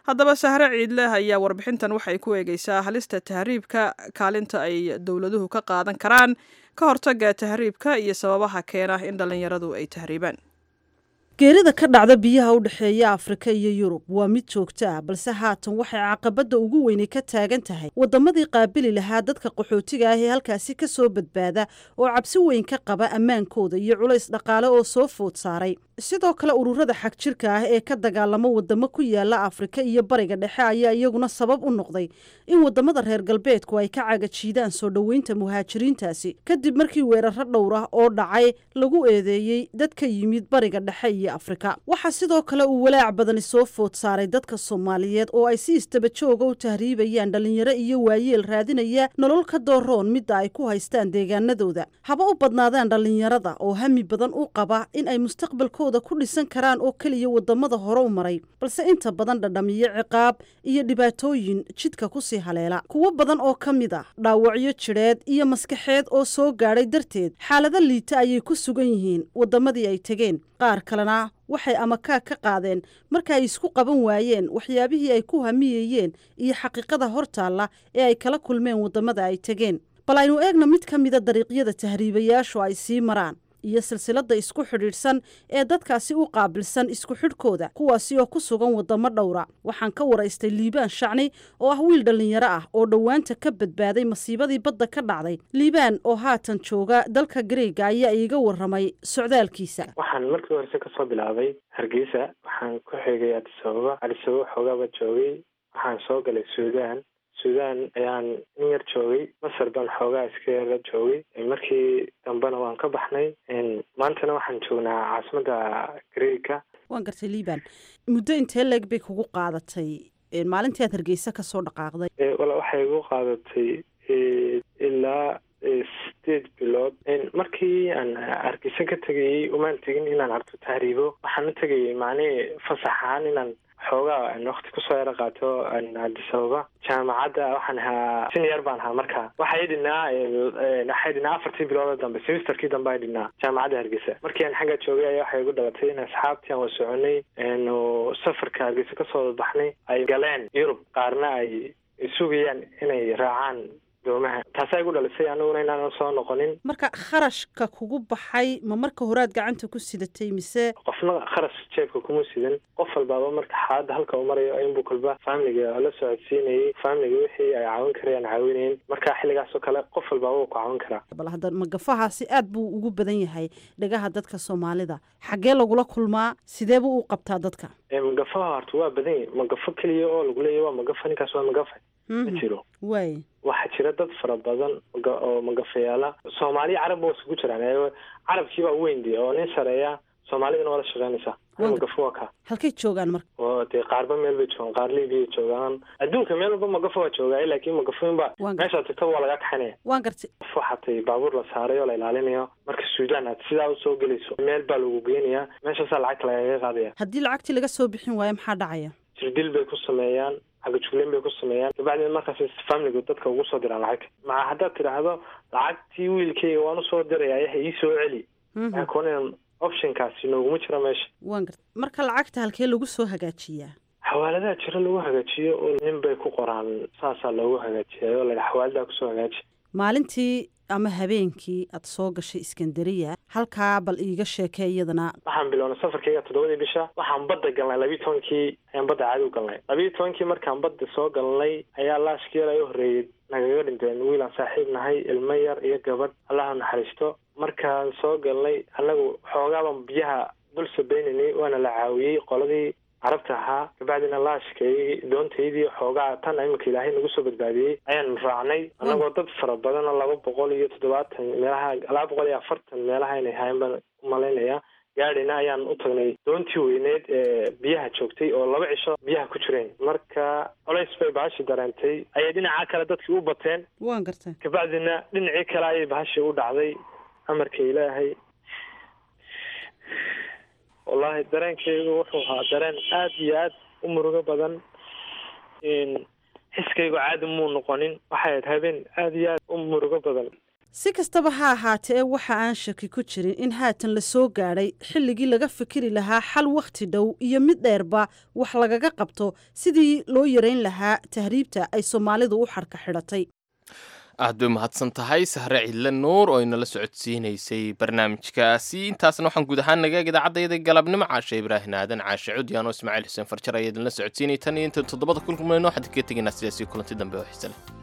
haddaba sahre ciidleh ayaa warbixintan waxay ku eegeysaa halista tahriibka kaalinta ay dowladuhu ka qaadan karaan ka hortaga tahriibka iyo sababaha keena in dhallinyaradu ay tahriibaan geerida ka dhacda biyaha u dhexeeya afrika iyo yurub waa mid joogto ah balse haatan waxay caqabadda ugu weynay ka taagan tahay waddamadii qaabili lahaa dadka qaxootiga ah ee halkaasi ka soo badbaada oo cabsi weyn ka qaba ammaankooda iyo culays dhaqaale oo soo food saaray sidoo kale ururada xagjirka ah ee ka dagaalamo waddamo ku yaala afrika iyo bariga dhexe ayaa iyaguna sabab u noqday in waddamada reer galbeedku ay ka cagajiidaan soo dhoweynta muhaajiriintaasi kadib markii weeraro dhowr ah oo dhacay lagu eedeeyey dad ka yimid bariga dhexe iyo afrika waxaa sidoo kale uu walaac badani soo food saaray dadka soomaaliyeed oo ay si istaba jooga u tahriibayaan dhallinyaro iyo waayeel raadinaya nolol ka dooroon midda ay ku haystaan deegaanadooda haba u badnaadaan dhallinyarada oo hami badan u qaba in ay mustaqbalkooda ku dhisan karaan oo keliya waddamada hore u maray balse inta badan dhadhamiyo ciqaab iyo dhibaatooyin jidka kusii haleela kuwo badan oo ka mid ah dhaawacyo jidheed iyo maskaxeed oo soo gaadhay darteed xaalado liita ayay ku sugan yihiin waddamadii ay tegeen qaar kalena waxay amakaag ka qaadeen marka ay isku qaban waayeen waxyaabihii ay ku hamiyeyeen iyo xaqiiqada hortaalla ee ay kala kulmeen waddamada ay tegeen bal aynu eegna mid ka mida dariiqyada tahriibayaashu ay sii maraan iyo silsiladda isku xidhiidhsan ee dadkaasi u qaabilsan isku xidhkooda kuwaasi oo ku sugan waddamo dhowra waxaan ka waraystay liibaan shacni oo ah wiil dhallinyaro ah oo dhowaanta ka badbaaday masiibadii badda ka dhacday liibaan oo haatan jooga dalka gareega ayaa iiga warramay socdaalkiisa waxaan markii horese kasoo bilaabay hargeysa waxaan ku xigay adisababa adisababa xoogaaba joogay waxaan soo galay suudaan suudaan ayaan in yar joogay masar baan xoogaa iska yara joogay markii dambena waan ka baxnay maantana waxaan joognaa caasimadda greega waan gartay liibaan muddo intee leeg bay kugu qaadatay maalintii aad hargeysa kasoo dhaqaaqday wala waxay igu qaadatay ilaa sideed bilood markii aan hargeysa ka tegayey umaan tegin inaan arto tahriibo waxaan u tegayay macnihii fasax ahaan inaan xoogaa wakti kusoo yaro qaato adisababa jaamacadda waxaan ahaa senior baan ahaa marka waxay dhinaa waxay dhinaa afartii biloodoo dambe semesterkii dambe ay dhinaa jaamacadda hargeysa markii aan xagga joogay ayaa waxay igu dhalatay in asxaabtii aan wa soconay safarka hargeysa kasoo baxnay ay galeen yurub qaarna ay sugayaan inay raacaan doomaha taasaa igu dhalisay aniguna inaanan soo noqonin marka kharashka kugu baxay ma marka horaad gacanta ku sidatay mise qofna kharash jeebka kuma sidan qof walbaaba marka xaaladda halka uu marayo inbuu kalba faamiliga la socodsiinayay faamiliga wixii ay caawin karayaan caawinayn marka xilligaas oo kale qof walbaaba wuu ku caawin karaa bal hadda magafahaasi aad buu ugu badan yahay dhagaha dadka soomaalida xaggee lagula kulmaa sidee buu u qabtaa dadka magafaha horta waa badan yahy magafo keliya oo lagu leeyahy waa magafa ninkaas waa magafa ma jiro way waxaa jira dad fara badan oo magafayaala soomaaliya carabba waa isugu jiraan carabkii baa weyn de oo nin sareeya soomaalidana waa la shaqeynaysaa magafo waa ka halkay joogaan marka oo dee qaarba meel bay joogaan qaar libiya joogaan adduunka meel walba magafo waa joogaa laakiin magafoyinba meeshaad tagtaba waa laga kaxinaya waan gartay qof waxaatay baabuur la saaray oo la ilaalinayo marka suudaan aad sidaa usoo gelayso meel baa lagu geynayaa meeshaasaa lacagta lagaga qaadaya haddii lacagtii laga soo bixin waayo maxaa dhacaya jirdil bay ku sameeyaan agajugleyn bay ku sameeyaan kabacdina markaas familigu dadka ugu soo diraan lacagta maca haddaad tidhaahdo lacagtii wiilkayga waan usoo diraya yaha ii soo celi waxay kuonayan optionkaasi nooguma jiro meesha waan garta marka lacagta halkee lagu soo hagaajiyaa xawaaladaha jiro lagu hagaajiyo oo nin bay ku qoraan saasaa loogu hagaajiyayo la xawaaladaa kusoo hagaaji maalintii ama habeenkii aad soo gashay iskandariya halkaa bal iiga sheekee iyadana waxaan bilownay safarkayga toddobadii bisha waxaan badda galnay labiiyi tobankii ayaan badda caadi u galnay labiiyi tobankii markaan badda soo galnay ayaa laashkii yar ay u horreeyey nagaga dhinteen wiilaan saaxiib nahay ilmo yar iyo gabadh allaha naxariisto markaan soo galnay annagu xoogaaban biyaha dul sabeynanay waana la caawiyey qoladii carabta ahaa kabacdina laashkay doontaydii xoogaa tan iminka ilaahay nagu soo badbaadiyey ayaanu raacnay annagoo dad fara badan oo laba boqol iyo toddobaatan meelaha laba boqol iyo afartan meelaha inay hayan baan umalaynaya gaadhina ayaan u tagnay doontii weyneed ee biyaha joogtay oo laba cisho biyaha ku jireen marka colays bay bahashi dareentay ayay dhinaca kale dadkii u bateen waan gartay kabacdina dhinacii kale ayay bahashii u dhacday amarka ilaahay wallahi dareenkaygu wuxuu ahaa dareen aad iyo aad u murugo badan xiskaygu caadi muu noqonin waxay ahayd habeen aad iyo aad u murugo badan si kastaba ha ahaatee waxa aan shaki ku jirin in haatan la soo gaadhay xilligii laga fikiri lahaa xal wakhti dhow iyo mid dheerba wax lagaga qabto sidii loo yarayn lahaa tahriibta ay soomaalidu u xadhka xidhatay aad bay mahadsan tahay sahre cidle nuur oo inala socodsiinaysay barnaamijkaasi intaasna waxaan guud ahaan nagaeg idaacadayda galabnimo caashe ibraahin aadan caashe cudyan oo ismaaciil xuseen farjar ayaa idinla socodsiinay tan iyo inta toddobada kulmayno waxaan kaga tegaynaa sidaasii kulanti dambe oo xiise leh